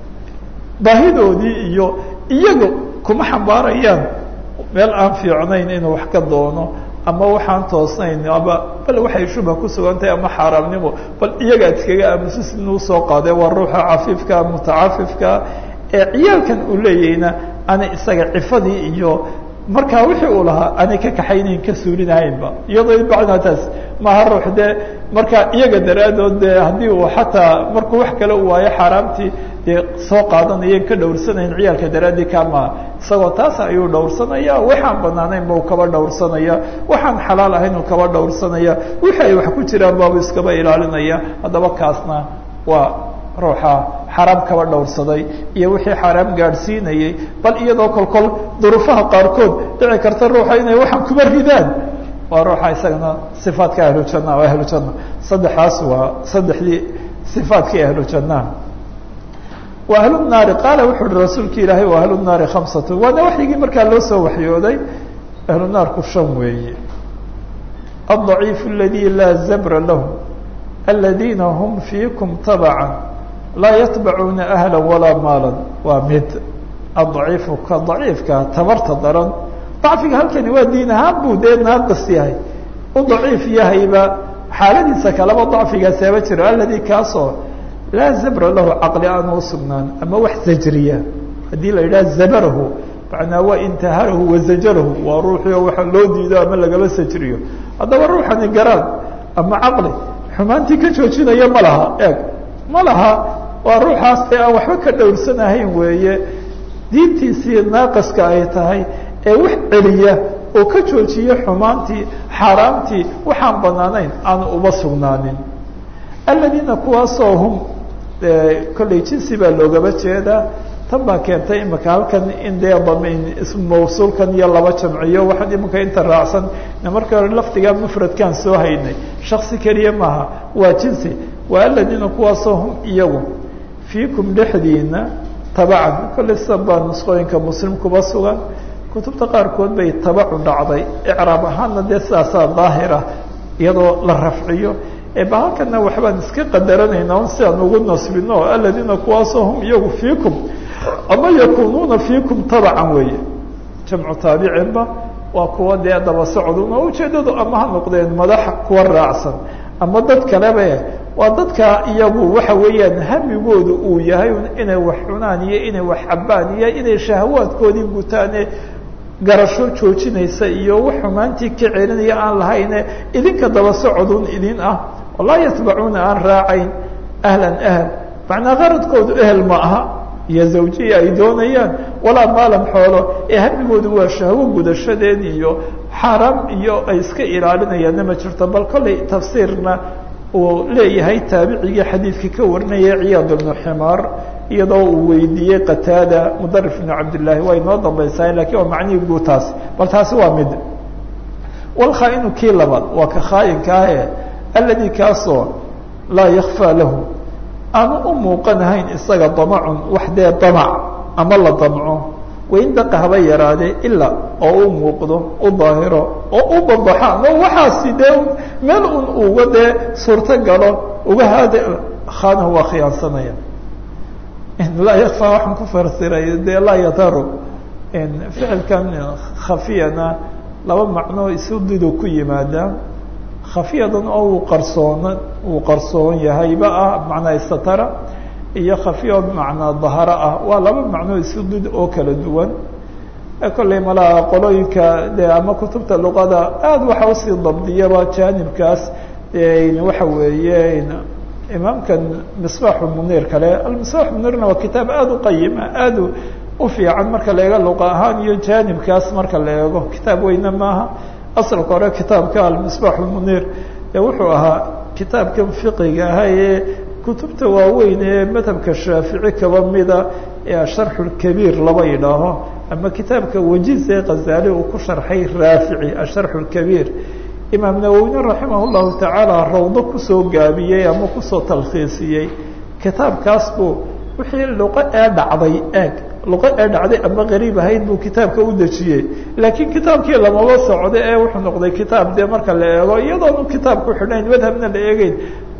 baahidoodii iyo iyaga kuma xambaarayaan meel aan fiicnayn inuu wax ka doono ama waxaan toosnayn ama bal waxay shubha ku sugan tahay ama xaaraamnimo bal iyagaa iskaga aamusis inuu soo qaade waa ruuxa cafiifka mutacafifka ee ciyaalkan uu leeyahayna ana isaga cifadii iyo markaa wixii uu lahaa aanay ka kaxaynayn ka suulinahaynba iyadoo bacdaa taas maaha ruux dee markaa iyaga daraadood dee haddii uu xataa markuu wax kale u waayo xaaraamtii dee soo qaadanayan ka dhowrsanayn ciyaalka daraaddii kama isagoo taas ayuu dhowrsanaya waxaan banaanaynba uu kaba dhowrsanaya waxaan xalaal ahayn uu kaba dhowrsanaya wixii ay wax ku jiraan baabu iskaba ilaalinaya haddaba kaasna waa ruuxa xaraam kaba dhowrsaday iyo wixii xaaraam gaadhsiinayay bal iyadoo kolkol duruufaha qaarkood dhici karta ruuxa inay waxaan kuba ridaan waa ruuxa isagana sifaadka ahlujanna oo ahlujanna saddexaas waa saddexdii sifaadkii ahlujannaha wa ahlunaari qaala wuxuu uhi rasuulki ilaahay wa ahlunaari khamsatu waana waxyigii markaa loo soo waxyooday ahlunaarku shan weeye الضaciif اladي laa zabra lahu aladiina hm fiikum tabca laa yatbacuuna ahla walaa maala waa mid adaciifu ka daciifka tabarta daran dacfiga halkani waa diin ahaan buu dee naaqis yahay u daciif yahayba xaaladiisa kaleba dacfigaasaba jiro aladi kaasoo laa zabra lahu caqli aan u sugnaan ama wax zajriya haddii la yidhaha zabarahu macnaa waa intaharahu wazajarahu waa ruuxii oo waxa loo diido ama lagaba sajriyo haddaba ruuxani garaan ama caqli xumaantii ka joojinaya ma laha eeg ma laha waa ruuxaas ee aan waxba ka dhowrsanahayn weeye diintiisii naaqiska ay tahay ee wax celiya oo ka joojiya xumaantii xaaraamtii waxaan banaanayn aanu uba sugnaanin aladiina kuwaasoo hum kolley jinsi baa loogaba jeedaa tan baa keentay imika halkan in dee damiin ismu mawsuulkan iyo laba jamciyo waxaan iminka inta raacsan markii hore lafdiga mufradkaan soo haynay shaksi keliya maaha waa jinsi waa aladiina kuwaasoo hum iyagu fiikum dhexdiina tabacan kolley sida baa nusqooyinka muslim kuba sugan kutubta qaarkood bay tabacu dhacday icraab ahaanna dee sidaasaa daahira iyadoo la rafciyo ba halkana waxbaan iska qadaranaynaa un si aan ugu nasbino aladiina kuwaasoo hum iyagu fiikum ama yakunuuna fiikum tabacan weeye jamcu taabicinba waa kuwa dee daba socdun oo ujeedadu ama ha noqdeen madax kuwa raacsan ama dad kaleba waa dadka iyagu waxa weeyaan hamigoodu uu yahay inay wax cunaan iyo inay wax cabaan iyo inay shahawaadkoodii gutaane garasho joojinaysa iyo wax xumaantii ka celinaya aan lahayne idinka daba socodun idin ah walaa yatbacuuna aan raacayn ahlan ahl macnaa qaradkoodu ehel ma aha iyo zawjiya ay doonayaan walaa maalan xoolo ee hamigoodu waa shahwo gudashadeed iyo xaaraam iyo ay iska ilaalinayaanna ma jirto bal kollay tafsiirna uu leeyahay taabicigii xadiidkii ka warinaya ciyaad bnu ximaar iyadoo uu weydiiyey qataada mudarif bnu cabdillaahi waa inoo dambaysaa lakin waa macnihii guud taasi bal taasi waa mid walkhaainu kii labaad waa ka khaayinka ahe aladi kaasoo laa yakfaa lahu aanu u muuqanahayn isaga damacun wax dee damac ama la damco wain daqa haba yaraadee ilaa oo u muuqdo u daahiro oo u babaxa ama waxaasi dee meel un uga dee suurto galo uga haada khaanahu waa khiyaansanaya laa yakfaa waxaan ku farsiray dee laa yataru ficilkan khafiyana laba macnoo isu didu ku yimaada khafiyadan oo uu qarsoon uu qarsoon yahayba ah macnaa istatara iyo khafiya macnaa daharo ah waa laba macnoo isu did oo kala duwan kolley malaa qolooyinka de ama kutubta luqada aada waxa usii dabdiyaba jaanibkaas waxa weeye imaamkan misbaaxu muniir kale almisbaax muniirna waa kitaab aada u qayima aada u fiican marka la eego luqa ahaan iyo jaanibkaas marka la eego kitaab weyne maaha asalka hore kitaabka almisbaax muniir ee wuxuu ahaa kitaabkan fiqiga aha ee kutubta waaweyn ee madhabka shaafici kaba mida ee asharxu lkabiir laba yidhaaho ama kitaabka wajiz ee khazali uu ku sharxay raafici asharxu lkabiir imaam nawowine raximah llahu tacaala rawdo kusoo gaabiyey ama kusoo talkhiisiyey kitaabkaas buu wixii luqo ee dhacday eeg luqo ee dhacday ama qariib ahayd buu kitaabka u dejiyey laakiin kitaabkii lamaba socdo ee wuxuu noqday kitaab dee marka la eego iyadoonu kitaabku xidhayn madhabna la eegeyn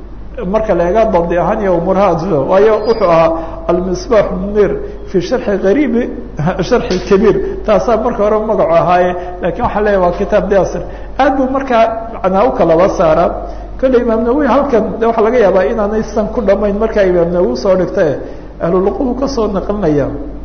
marka la eega dabdi ahaan iyo umurahaas waayo wuxuu ahaa almisbaax munir fi sharxi qariibi sharxi kabiir taasaa marka hore magacu ahaaye lakin waxaa leeyahy waa kitaab dasir aad buu markaa macnaa u kalaba saaraa kolley imaam nawowi halkan de waxaa laga yaabaa inaanay san ku dhamayn markaa imaam nawowi soo dhigtae ahluluquhu kasoo naqlinaya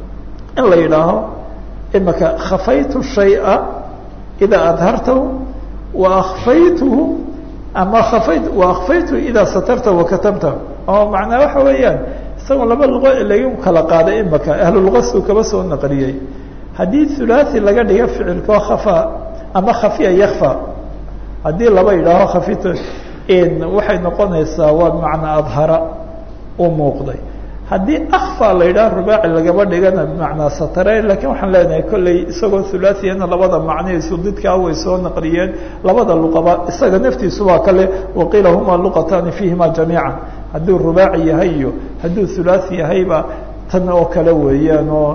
in la yidhaaho imaka khafaytu shaya idaa adhartahu wa akfaytuhu ama kafayt wa akfaytu idaa satarta wakatamta oo macnaa waxa weeyaan isagoo laba luqo lagu kala qaaday imaka ahluluqasuu kaba soo naqliyey haddii hulaathi laga dhiga ficilkao khafa ama khafiya yakfa haddii laba yidhaaho khafit waxay noqonaysaa waa macnaa adhara u muuqday haddii akfa la yidhaha rubaaci lagaba dhigana bimacnaa satare lakin waxaan leenahay kolley isagoo hulaaثiyana labada macnihiisu didkaa way soo naqliyeen labada luqaba isaga naftiisu waa kale waqiila huma luqatani fiihima jamiica hadduu rubaaci yahay iyo hadduu hulaaثi yahayba tan oo kale weeyaan oo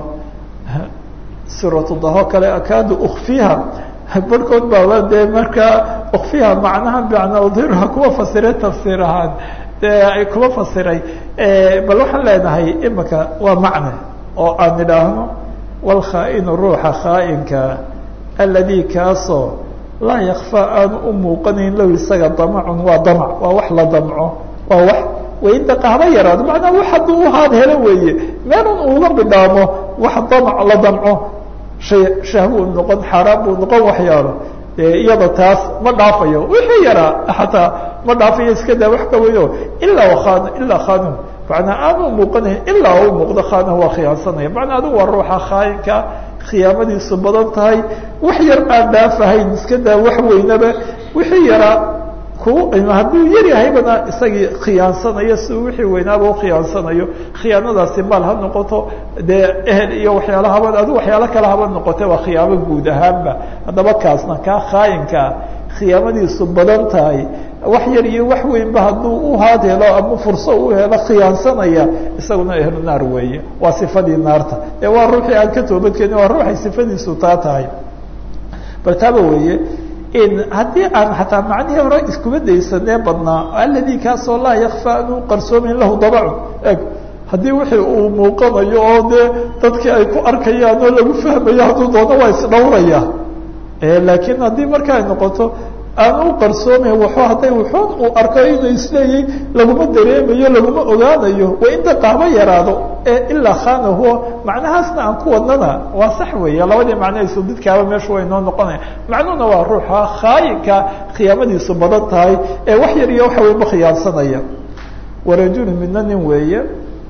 suuratudaho kale akaadu ukfiha barhkood baaba dee markaa ukfiha macnaha bimacnaa udhirha kuwa fasire tafsiir ahaan ay kuma fasiray bal waxaan leenahay imika waa macne oo aan idhaahno walkhaa-inu ruuxa khaa-inka aladi kaasoo laa yakfaa aanu u muuqanayn low isaga damacun waa damac waa wax la damco waa wax waindaqa haba yaraado macnaa wax hadduu uhaad helo weeye meelun uuga bidhaamo wax damac la damco shay shahwu noqon xaaraan buu noqon waxyaalo iyada taas ma dhaafayo wixii yaraa xataa ma dhaafayo iska daa wax kaweyo ilaa khan ilaa khanum macnaa aanu muuqanayn ilaa u muuqdo khanah waa khiyaansanaya macnaa adigu waa ruuxa khaayinka khiyaamadiisu badan tahay wax yar aan dhaafahayn iska daa wax weynaba wixii yaraa ku hadduu yar yahaybana isagii khiyaansanayo si wixii weynaaba ukhiyaansanayo khiyaanadaasi maal ha noqoto dee ehel iyo waxyaala haba adigu waxyaalo kale haba noqote waa khiyaamo guud ahaanba haddaba kaasna kaa khaayinkaa khiyaamadiisu badan tahay wax yar iyo wax weynba hadduu u haad helo ama furso u helo khiyaansanaya isaguna ehlu naar weeye waa sifadii naarta ee waa ruuxii aan ka toobadkeeni waa ruuxay sifadiisu taa tahay bal taaba weeye haddii aan xataa macnihii hore iskuma daysanee badnaa aladi kaasoo laa yakfa anuu qarsoomin lahu dabacun eg haddii wixii uu muuqanayo oo dee dadkii ay ku arkayaan oo lagu fahmayo hadduu doono waa isdhowraya laakiin haddii marka ay noqoto aan u qarsoomayn waxu hadday wuxuun uu arko inuu isleeyay laguma dareemayo laguma ogaanayo waa inta qaabo yaraado ee ilaa khanahuo macnahaasna aan ku wadnana waa sax weeye labadii macnahaysu didkaaba meesha way noo noqonaya macnuhuna waa ruuxa khaayinka khiyaamadiisu badan tahay ee wax yar iyo waxa weynba khiyaansanaya warajulu midna nin weeye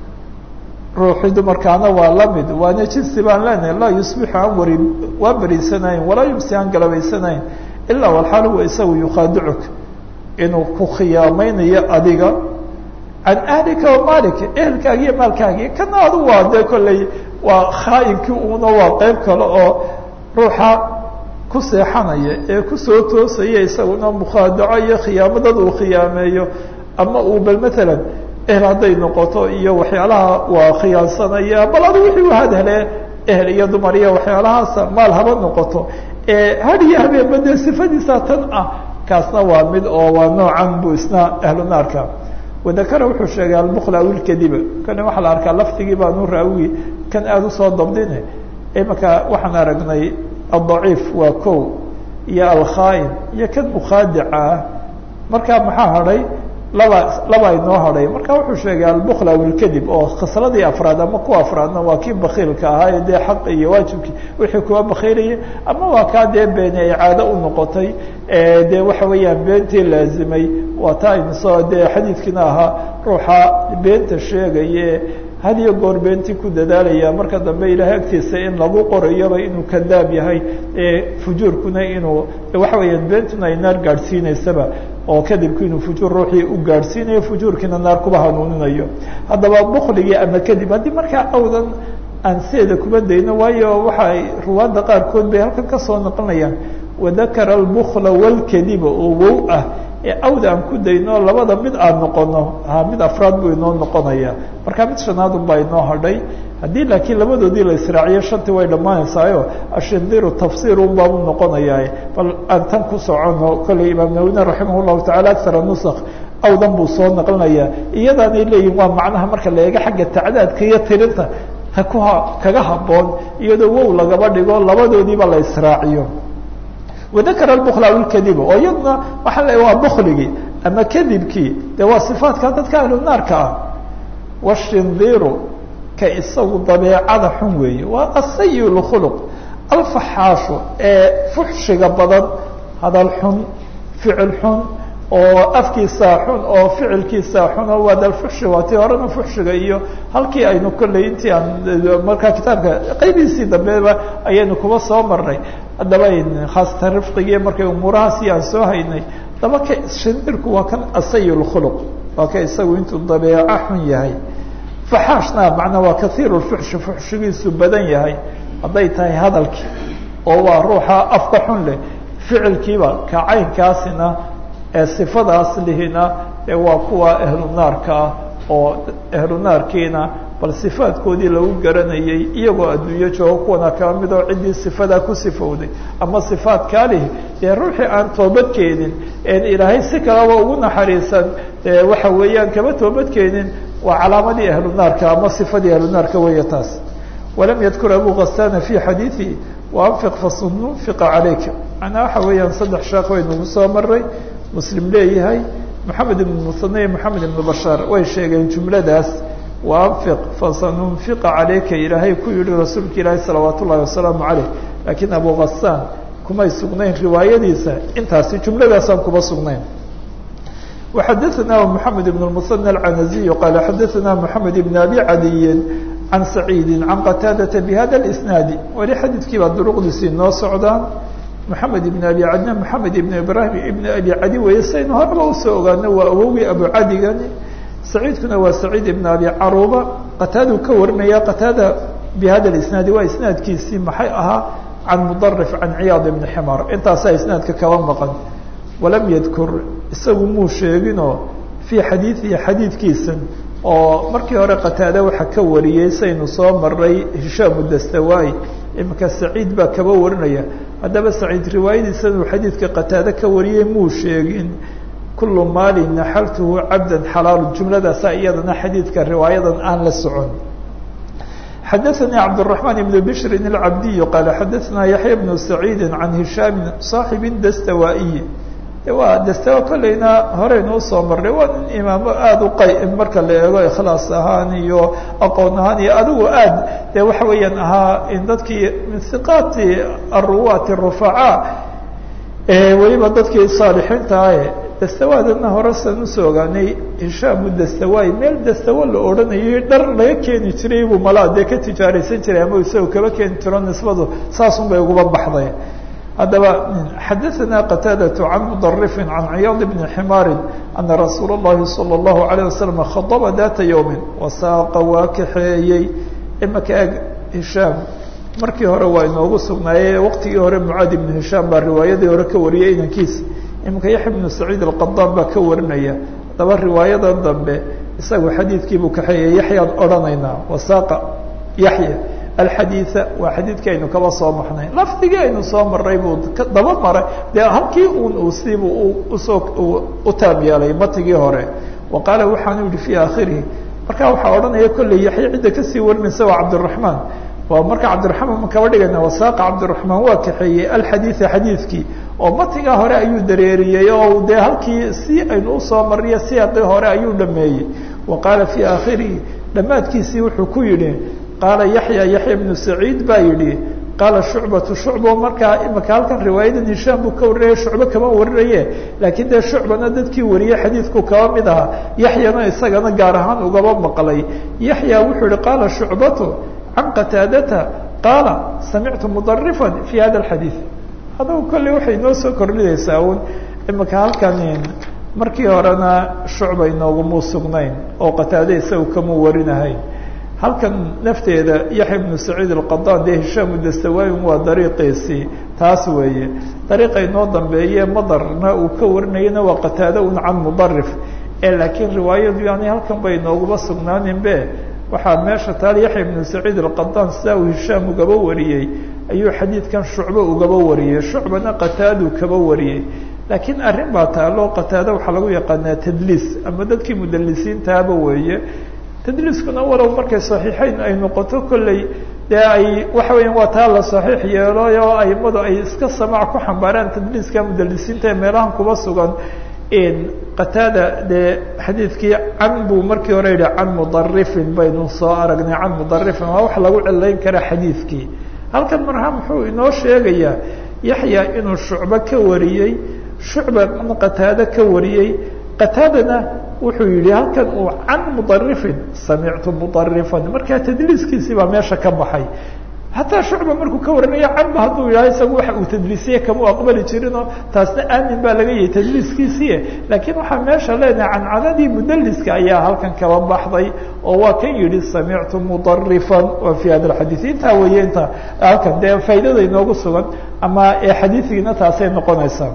ruuxii dumarkaana waa lamid waana jinsi baan leenahay laa yusbixu aan wari waa beriisanayn walaa yumsi aan galabaysanayn ilaa walxaal huwa isagu yukhaadicuka inuu ku khiyaamaynayo adiga can ahlika wa maalika ehelkaagi iyo maalkaagi kana adu waa dee kolley waa khaayinkii una waa qeyb kale oo ruuxa ku seexanaya ee kusoo toosaya isaguna mukhaadaco iyo khiyaamo dad uu khiyaameeyo ama uu bal matalan ehel hadday noqoto iyo waxyaalaha waa khiyaansanaya bal adu wixii u hadhele ehel iyo dumar iyo waxyaalahaasa maal haba noqoto had iyo habeenba dee sifadiisa tan ah kaasna waa mid oo waa noocan bu isna ahlu naarka wadakara wuxuu sheegay albukla awilkadiba kani waxaa la arkaa laftigii baanu raawi kan aada usoo dabdine imaka waxaan aragnay adaciif waa ko iyo alkhaain iyo kan mukhaadica ah markaa maxaa hadhay laba laba inoo hadhay marka wuxuu sheegay albukla awilkadib oo khasladii afraad ama kuwa afraadna waa kii bakiilka ahaa ee dee xaq iyo waajibkii wixii kuwa bakiilayay ama waa kaa dee beeni ay caado u noqotay dee waxa weeyaan beentii laazimay waa taa aynuso dee xadiidkiina ahaa ruuxa beenta sheegaye had iyo goor beentii ku dadaalaya marka dambe ilahay agtiisa in lagu qorayoba inuu kadaab yahay fujuurkuna inuu waxa weeyaan beentuna ay naar gaadhsiineysaba oo kadibku inuu fujuur ruuxii u gaadhsiinayo fujuurkiina naar kuba hanuuninayo haddaba bukligii ama kadib haddii markaa awdan aan sideeda kuma dayno waayo waxay ruwaadda qaarkood bay halkan kasoo noqonayaan wadakara albukla walkadiba oo wow ah ee awda aan ku dayno labada mid aan noqono ha mid afraad buu inoo noqonaya marka mid shanaad un baa inoo hadhay haddii laakiin labadoodii la israaciyo shantii way dhammaanaysaayo ashindiru tafsir un baabu noqonayaa bal aan tan ku socono kolley imaam nawina raximah llahu tacala akara nusak awdan buu soo naqlinayaa iyadaanay leeyihin waa macnaha marka la eego xagga tacdaadka iyo tirinta ha ku kaga haboon iyadoo wow lagaba dhigo labadoodiiba la israaciyo wadakara albukla awilkadiba oo iyaduna waxaa la waa bukligii ama kadibkii dee waa sifaatka dadka ahlu naarka ah washindiru ka isagu dabeecada xun weeye waa asayi lkhuluq alfaxaashu ee fuxshiga badan hadal xun ficil xun oo afkiisaa xun oo ficilkiisaa xun oo waadalfuxshi waa tii horena fuxshiga iyo halkii aynu kolley intii aan markaa kitaabka qaybihiisii dambeba ayaynu kuba soo marnay haddaba khaasatan rifqigii markay umuurahaasi aan soo haynay daba ka shindirku waa kan asayi lkhuluq waa ka isagu intuu dabeeco xun yahay faxaashna macnaa waa kaiir lfuxshi fuxshigiisu badan yahay hadday tahay hadalkii oo waa ruuxa afka xun leh ficilkiiba ka caynkaasina ee sifadaas lihina ee waa kuwa ahlu naarka ah oo ahlu naarkiina bal sifaadkoodii lagu garanayay iyagoo adduunyo joogo kuwana kala mid oo ciddii sifadaa ku sifowday ama sifaadkaa lihi dee ruuxii aan toobadkeenin een ilaahay si kalaba ugu naxariisan waxa weeyaan kama toobadkeenin waa calaamadii ahlu naarka ama sifadii ahlu naarka weeye taas walam yadkur abu kasana fi xadiiثi waanfiq fasununfiqa calayka macnaa waxa weeyaan saddex sheekh waynugu soo maray muslim leeyahay moxamed ibn musane iyo moxamed ibn bashaar way sheegeen jumladaas waanfiq fasanunfiqa calayka ilaahay ku yihi rasuulka ilaahi salawaat ullahi wasalaamu caleyh laakiin abu kasaan kumay sugnayn riwaayadiisa intaasi jumladaasaan kuma sugnayn وxadثna محamed بن المثنى العنزي qال xadثna محamed بن أbي عadiyi عan سacيidi عan qتاadة بhada الإسناaد weli xadiidkii baa duruqdiisii noo socdaan محamed بن أbي cadna محamed بن ibrahim iبn أbي cadi weye saynu horeba usoo ogaano waa awowgii abu cadigani سacيidkuna waa سacيid iبn أbي caruba qataadu ka warinaya qataada bhada الإسناadi waa isnaadkiisii maxay ahaa can mdرف عan ciyاad بن xmar intaasaa isnaadka kaba maqan walam yadkur isagu muu sheeginoo fii xadiidihi xadiidkiisan oo markii hore qataade waxa ka wariyey saynu soo maray hishaamu dastawaayi iminka saciid baa kaba warinaya haddaba saciid riwaayadiisan uu xadiidka qataade ka wariyey muu sheegin kulu maali naxaltuhu cabdan xalaalu jumladaasaa iyadana xadiidka riwaayadan aan la socon xadaثnي cبدالرحمن بن بشر العبدي qال xadaثna yaحyى بن سعيid عan هiشhاm صاaحب dastawائي waa dastawa kolleyna horeynu usoo marnay waa nin imaamo aada u qay marka la eego ikhlaas ahaan iyo aqoon ahaan iyo adigu aad dee waxa weeyaan ahaa in dadkii min hiqaati aruwaati rufaca weliba dadkii saalixiinta ahe dastawaadana hore san usoo ogaanay hishaamu dastawaay meel dastawa la odhanayay dhar laga keeni jiray buu malaa dee ka tijaaraysan jiray ama isagoo kaba keeni jiro nisbadu saasun bay uguba baxday haddaba xadaثna qataadaة can mdرفi can ciyaad bni ximaari ana rasuul الlahi salى الlahu عalيه waslم khadba data ywmi wasaaqa waa kaxeeyey imaka eg hishaam markii hore waa inoogu sugnaaye waqtigii hore mucaad ibnu hishaam baa riwaayadii hore ka wariyay inankiisa imika yaxya bnu saciid alqadaan baa ka warinaya haddaba riwaayadan dambe isagu xadiidkiibuu kaxeeyey yaxyaan odhanaynaa wasaaqa yaxya alxadiida waa xadiidkii aynu kaba soo marnay lafdigii aynu soo marray buu daba maray dee halkii un uu siibuu usoo u taab yeelay matigii hore wa qaala waxaanu yihi fii aakhirihi markaa waxaa odhanaya kolley yaxya cidda kasii warinaysa waa cabdiraxmaan waa marka cabdiraxmaan ma kaba dhigayna wasaaqa cabdiraxmaan waa kaxeeyey alxadiida xadiidkii oo matigaa hore ayuu dareeriyey oo dee halkii si aynu usoo mariyo siyaaqii hore ayuu dhameeyey wa qaala fii aakhirihi dhammaadkiisii wuxuu ku yidhi qaala yaxya yaxya bnu saciid baa yidhi qaala shucbatu shucbo markaa imaka halkan riwaayadan hishaam buu ka warinaya shucbo kama warinaye laakiin dee shucbana dadkii wariyey xadiidku kaba mid ahaa yaxyana isagana gaar ahaan ugaba maqlay yaxya wuxuu yihi qaala shucbatu can qataadata qaala samictu mudarifan fi hada alxadiid adagu kolley waxay noo soo kordhinaysaa un imaka halkan markii horena shucba inooguma sugnayn oo qataade isaga kama warinahayn halkan nafteeda yaxya bnu saciid alqadaan dee hishaam dastawaayin waa dariiqiisii taas weeye dariiqa inoo dambeeye madarna uu ka warinayana waa qataado un can mudarif ee laakiin riwaayadu yani halkan bay inooguma sugnaaninbe waxaa meesha taal yaxya bnu saciid alqadaan sidaa uu hishaam ugaba wariyey ayuu xadiidkan shucbo ugaba wariyey shucbana qataadu kaba wariyey laakiin arrin baa taalo qataado waxaa lagu yaqaanaa tadliis ama dadkii mudalisiintaaba weeye tadliiskuna walow markay saxiixeyn ay noqoto kolley dee ay waxa weeyaan waa taa la saxiix yeelay oo aimadu ay iska samaac ku xambaaraan tadliiska mudalisiinta ee meelahan kuba sugan qataada dee xadiidkii can buu markii hore yihi can mudarifin baynu soo aragnay can mudarifin waa wax lagu cilayn karaa xadiidkii halkan marha muxuu inoo sheegayaa yaxya inuu shucbo ka wariyey shucba qataado ka wariyey qataadana wuxuu yihi halkan uu can mudarifin samictu mudarifan markaa tadliiskiisii baa meesha ka baxay hataa shucba markuu ka warinaya canba hadduu yidhaha isagu waxa uu tadliisiye kama u aqbali jirinoo taasna aamin baa laga yahay tadliiskiisii laakiin waxaa meesha leenahay cancanadii mudaliska ayaa halkan kaba baxday oo waa kan yihi samictu mudarifan wa fi hada alxadiid intaa weeye inta halkan dee faa'idada inoogu sugan ama xadiidigiina taasay noqonaysaa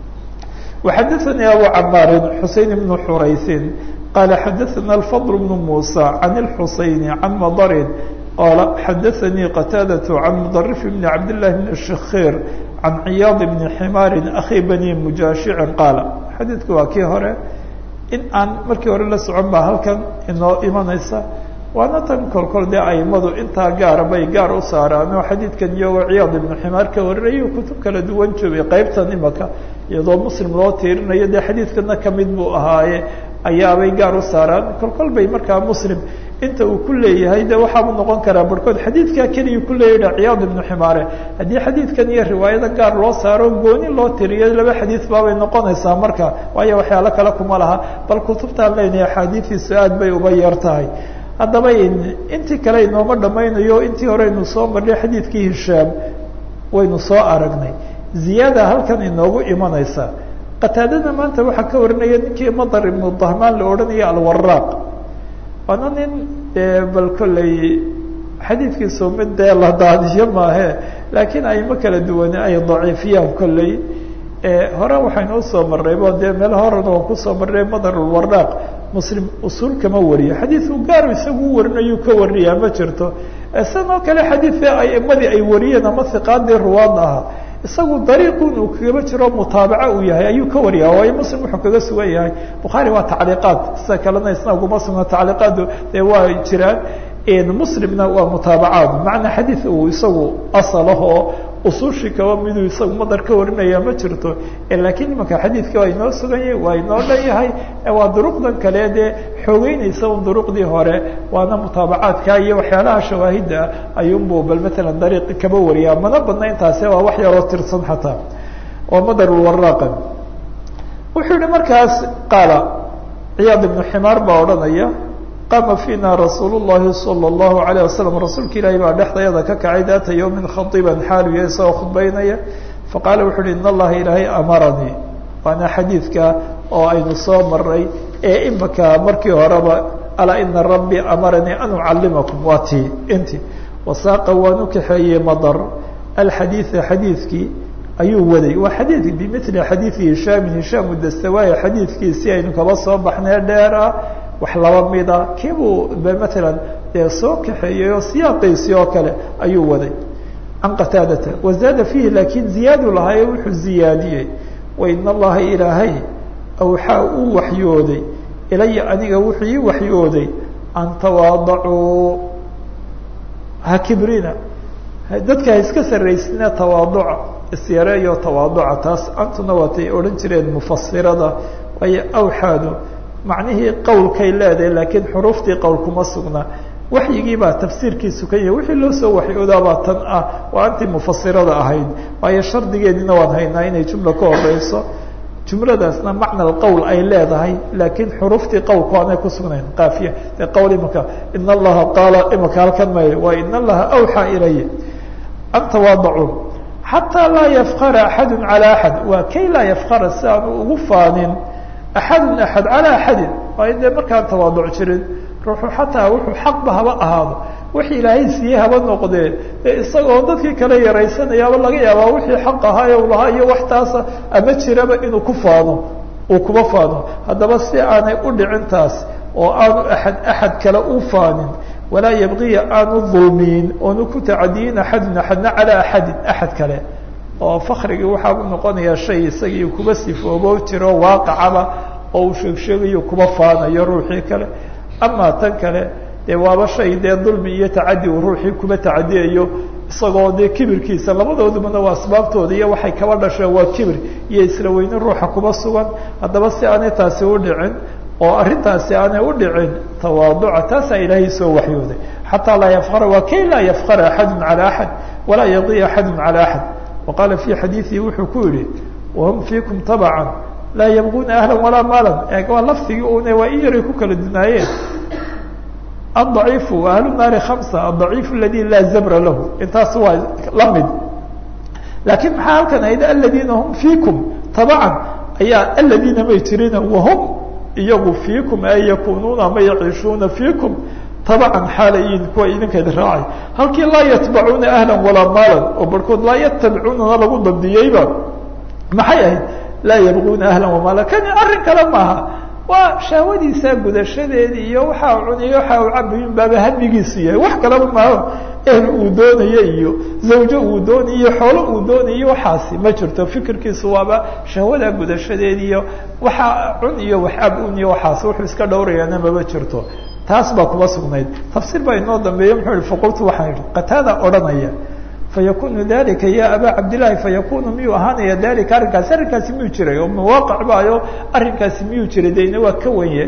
وxadثnي abو cmاar xuseين بن xurayثi qال xadثna الفضل بن موسى عن الحuseين عن mdr qال xadثnي qتاadة عن مdرف بن عبد الله بن الشhخير عن عyاaض بن حmاr أخي بني مجاشع qاaل xadiidku waa kii hore in aan markii hore la socon ba halkan inoo imanaysa waana tan kolkol dee aimadu intaa gaara bay gaar u saaraan oo xadiidkan iyagoo ciyaad ibnu ximaar ka warinayo kutub kala duwan joogay qeybtan imaka iyadoo muslim loo tiirinayo dee xadiidkana kamid buu ahaaye ayaabay gaar u saaraan kolkol bay markaa muslim inta uu ku leeyahay de waxaabuu noqon karaa barhkood xadiidkaa keliya ku leeyaha ciyaad ibnu ximaare haddii xadiidkan iyo riwaayada gaar loo saaro gooni loo tiriyo laba xadiid baabay noqonaysaa marka waayo waxyaalo kale kuma laha bal kutubtaan leynahay axaadiidiisu aad bay uba yar tahay haddaba intii kale inooma dhamaynayo intii hore aynu soo marnay xadiidkii hishaam waynu soo aragnay ziyaada halkan inoogu imanaysa qataadada maanta waxaa ka warinaya ninkii madar ibnu dahmaan la odhanaya alwaraaq waana nin bal kolley xadiidkiisu mid dee la daadiyo maahe laakiin ayma kala duwane ay daciifiyaan kolley hore waxaynu usoo marnay bo dee meel horena waan kusoo marnay madar alwaraaq muslim usuul kama wariyo xadiidku gaar isagu u warinayu ka wariyaa ma jirto isanoo kale xadiidka aimadii ay wariyeen ama hiqaadii ruwaadda ahaa isagu dariiqun uu kagaba jiro mutaabaca uu yahay ayuu ka wariyaa waayo muslim wuxuu kaga sugan yahay bukhaari waa tacliiqaad sida kalena isna uguma sugna tacliiqaadu dee waa jiraan muslimna waa mutaabacaad macnaa xadiid uu isagu asalah oo usuushii kaba miduu isagu madar ka warinaya ma jirto laakiin imanka xadiidka waa inoo sugan yahay waa inoo dhan yahay waa duruqdan kale dee xoogeynaysa un duruqdii hore waana mutaabacaadka iyo waxyaalaha shawaahidda ayuunbu bal matalan dariiqi kaba wariyaa mana badna intaasi waa wax yaroo tirsan xataa oo madarulwaraaqa wuxuu yihi markaas qaala ciyaad ibnu ximaar baa odhanaya qama fiina rasuul الlahi salى الlahu عalيه wasalam rasuulka ilaahi baa dhexdayada ka kacay daata yowmin khadiban xaaluya isagoo khudbaynaya faqaala wuxu uhi in allaha ilaahay amaranii waana xadiidka oo aynu soo maray ee imaka markii horeba alaa ina rabbii amaranii an ucalimakum waa ti inti wasaaqa waan u kaxeeyey madar alxadiida xadiidkii ayuu waday waa xadiid bimili xadiidi hishaamin hishaam dastawaaya xadiidkiisi aynu kaba soo baxnay dheer ah wax laba mida kiibuu matalan dee soo kaxeeyey oo siyaaqiisi oo kale ayuu waday can qataadata wazaada fiihi laakiin ziyaadu lahaaye wuxuu ziyaadiyey wain allaha ilaahay awxaa uu waxyooday ilaya aniga wuxuu ii waxyooday an tawaadacuu ha kibrina dadka ha iska sarraysina tawaaduca isyareeyo tawaaduca taas antuna waatay odhan jireen mufasirada waayo awxaadu macnihii qowlkay leedahay laakiin xuruuftii qowl kuma sugna waxyigii baa tafsiirkiisu ka yahay wixii loo soo waxyoodaabaa tan ah waa antii mufasirada ahayd waayo shardigeediina waan haynaa inay jumla ka horeyso jumladaasna macna qowl ay leedahay laakiin xuruuftii qowlku aanay kusugnayn kaafiya dee qowl imaka in allaha qaala imaka halkan may waa in allaha awxaa ilaya an tawaadacuu xataa laa yafkara axadu calى axad waa kay laa yafkara si aanu ugu faanin axadun axad calى axadin waa in dee markaan tawaaduc jirin ruuxu xataa wuxuu xaqba haba ahaado wix ilaahay siiyey haba noqdee ee isagoo dadkii kale yaraysanayaaba laga yaabaa wixii xaq ahaa ee u lahaa iyo wax taasa ama jiraba inuu ku faano uu kuma faano haddaba si aanay u dhicin taas oo aanu axad axad kale u faanin walaa yabqiya aanu dulmiyin oonu ku tacadiyin axadun axadna calaa axadin axad kale oo fakrigii waxaa u noqonayaa shay isagii kuba sifoobo jiro waaqacaba oo uu sheegsheegayo kuba faanayo ruuxii kale amaa tan kale dee waaba shay dee dulmi iyo tacadi uu ruuxii kuba tacadiyayo isagoo dee kibirkiisa labadoodubana waa asbaabtooda iyo waxay kaba dhasheen waa kibir iyo isla weyne ruuxa kuba sugan haddaba si aanay taasi u dhicin oo arrintaasi aanay u dhicin tawaaduca taasaa ilaahay soo waxyooday xataa laa yafkara waa kay laa yafkara axadu calى axad walaa yadiya axadu calى axad waqaala fi xadiidihi wuxuu ku yihi wahum fiikum tabcan laa yabguna ahla walaa maalan e waa lafdigii une waa in yaray ku kala dunaayeen adaciifu ahlu naari hamsa adaciif aladi laa zabra lahu intaas waa la mid laakiin maxaa halkan ahayd aladiina hum fiikum tabcan ayaa aladiina may jirina wahum iyagu fiikum ay yakunuuna ama yaciishuuna fiikum tabcan xaalayin kuwa idinkayd raacay halkii laa yatbacuuna ahla walaa maalan oo barhkood laa yatabicunana lagu dabdiyeyba maxay ahayd laa yabguna ahla wamaala kani arrin kale maaha waa shahwadiisa gudashadeedii iyo waxa uu cuniyo waxa uu cabayin baaba hamigiisu yahay wax kaleba maaho ehl uu doonayo iyo zawjo uu doonayo iyo xoolo uu doonayo waxaasi ma jirto fikirkiisu waaba shahwada gudashadeedi iyo waxa cun iyo wax ab un iyo waxaas wuxuu iska dhowrayaana maba jirto taas baa kuma sugnayd tafsiir baa inoo dambeeya muxuu yihi faqultu waxaan idhi qataada odhanaya fayakunu dalika ya aba cabdillahi fayakunu miyuu ahaanaya dalika arrinkaasi arrinkaasi miyuu jiray oo mawaaqic baayo arrinkaasi miyuu jiray dayna waa ka wenye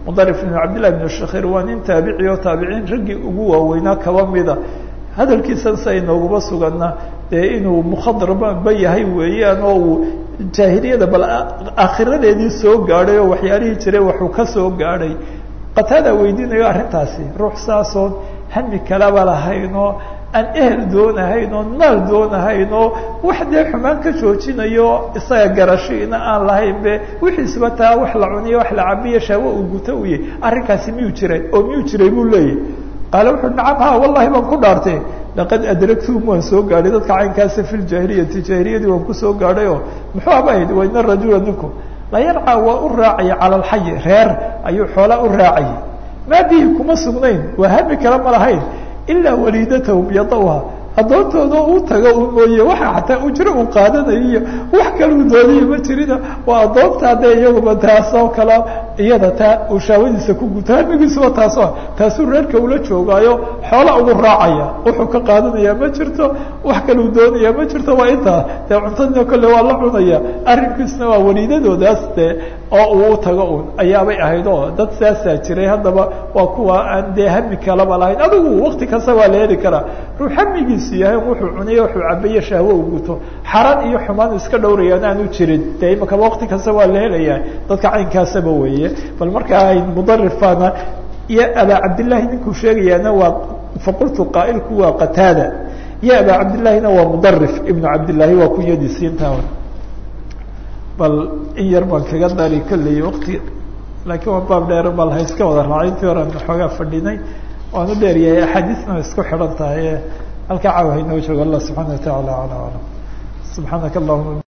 mudarif ibn cabdillahi ibn shakhir waa nin taabici oo taabiciin raggii ugu waaweynaa kaba mida hadalkiisan sa inooguma suganna dee inuu mukhadraba yahay weeyaan oo uu jaahiliyada bal aakhiradeedii soo gaadhay oo waxyaalihii jiray waxuu ka soo gaadhay qataada weydiinayo arrintaasi ruux saasoon hami kalaba lahayn oo aan ehel doonahayn oo maal doonahayn oo wax dee xumaan ka joojinayo isaga garashiina aan lahayn be wixiisba taa wax la cuniyo wax la cabiyo shaawo uu guto u yahy arrinkaasi miyuu jiray oo miyuu jiray buu leeyahy qaale wuxuu nacam ha wallahi baan ku dhaartay laqad adragtum waan soo gaadhay dadka caynkaasa fi ljaahiliyati jaahiliyadii waan kusoo gaadhay oo muxuu abahayd waina rajula ninku la yarcaa waa u raacaya cala alxayi reer ayuu xoolaa u raacayay maa bihi kuma sugnayn waa hami kale ma lahayn ilaa waliidatahum yadawha addoontooda u tago u mooye waxa xataa ujro uu qaadanayo iyo wax kale uu doonaya ma jirina waa addoonta dee iyaguba taasoo kale iyada taa uu shaawadiisa ku guto hamigiisuba taasoo taasuu reerka ula joogaayo xoola ugu raacaya wuxuu ka qaadanaya ma jirto wax kale uu doonaya ma jirto waa intaa dee cuntadina kolle waa la cunaya arrinkiisna waa waliidadoodaas dee oo uu u tago un ayaabay ahayd oo dad saasaa jiray haddaba waa kuwa aan dee hami kalaba lahayn adigu wakti kasta waa la heli karaa ruux hamigiisu yahay wuxuu cunaya wuxuu cabaye shahwo u guto xaran iyo xumaan iska dhowrayaan aanu jirin dee imakaba wakti kasta waa la helayaa dadka caynkaasaba weeye bal markaa mudarifana iyo abaa cabdillahi ninkuu sheegayaana waa faqultu qaa'ilku waa qataada iyo abaa cabdillahina waa mudarif ibnu cabdillahi waa kunyadiisiinta bal in yar baan kaga dari kolley wakti laakiin waa baab dheer bal ha iska wada raacay intii horan xoogaa fadhinay waanu dheeryahay axaadiisna way isku xidhan tahay halkaa caawa haynoo joogo allah subxana wa tacaala ala alam subxaanaka allahuma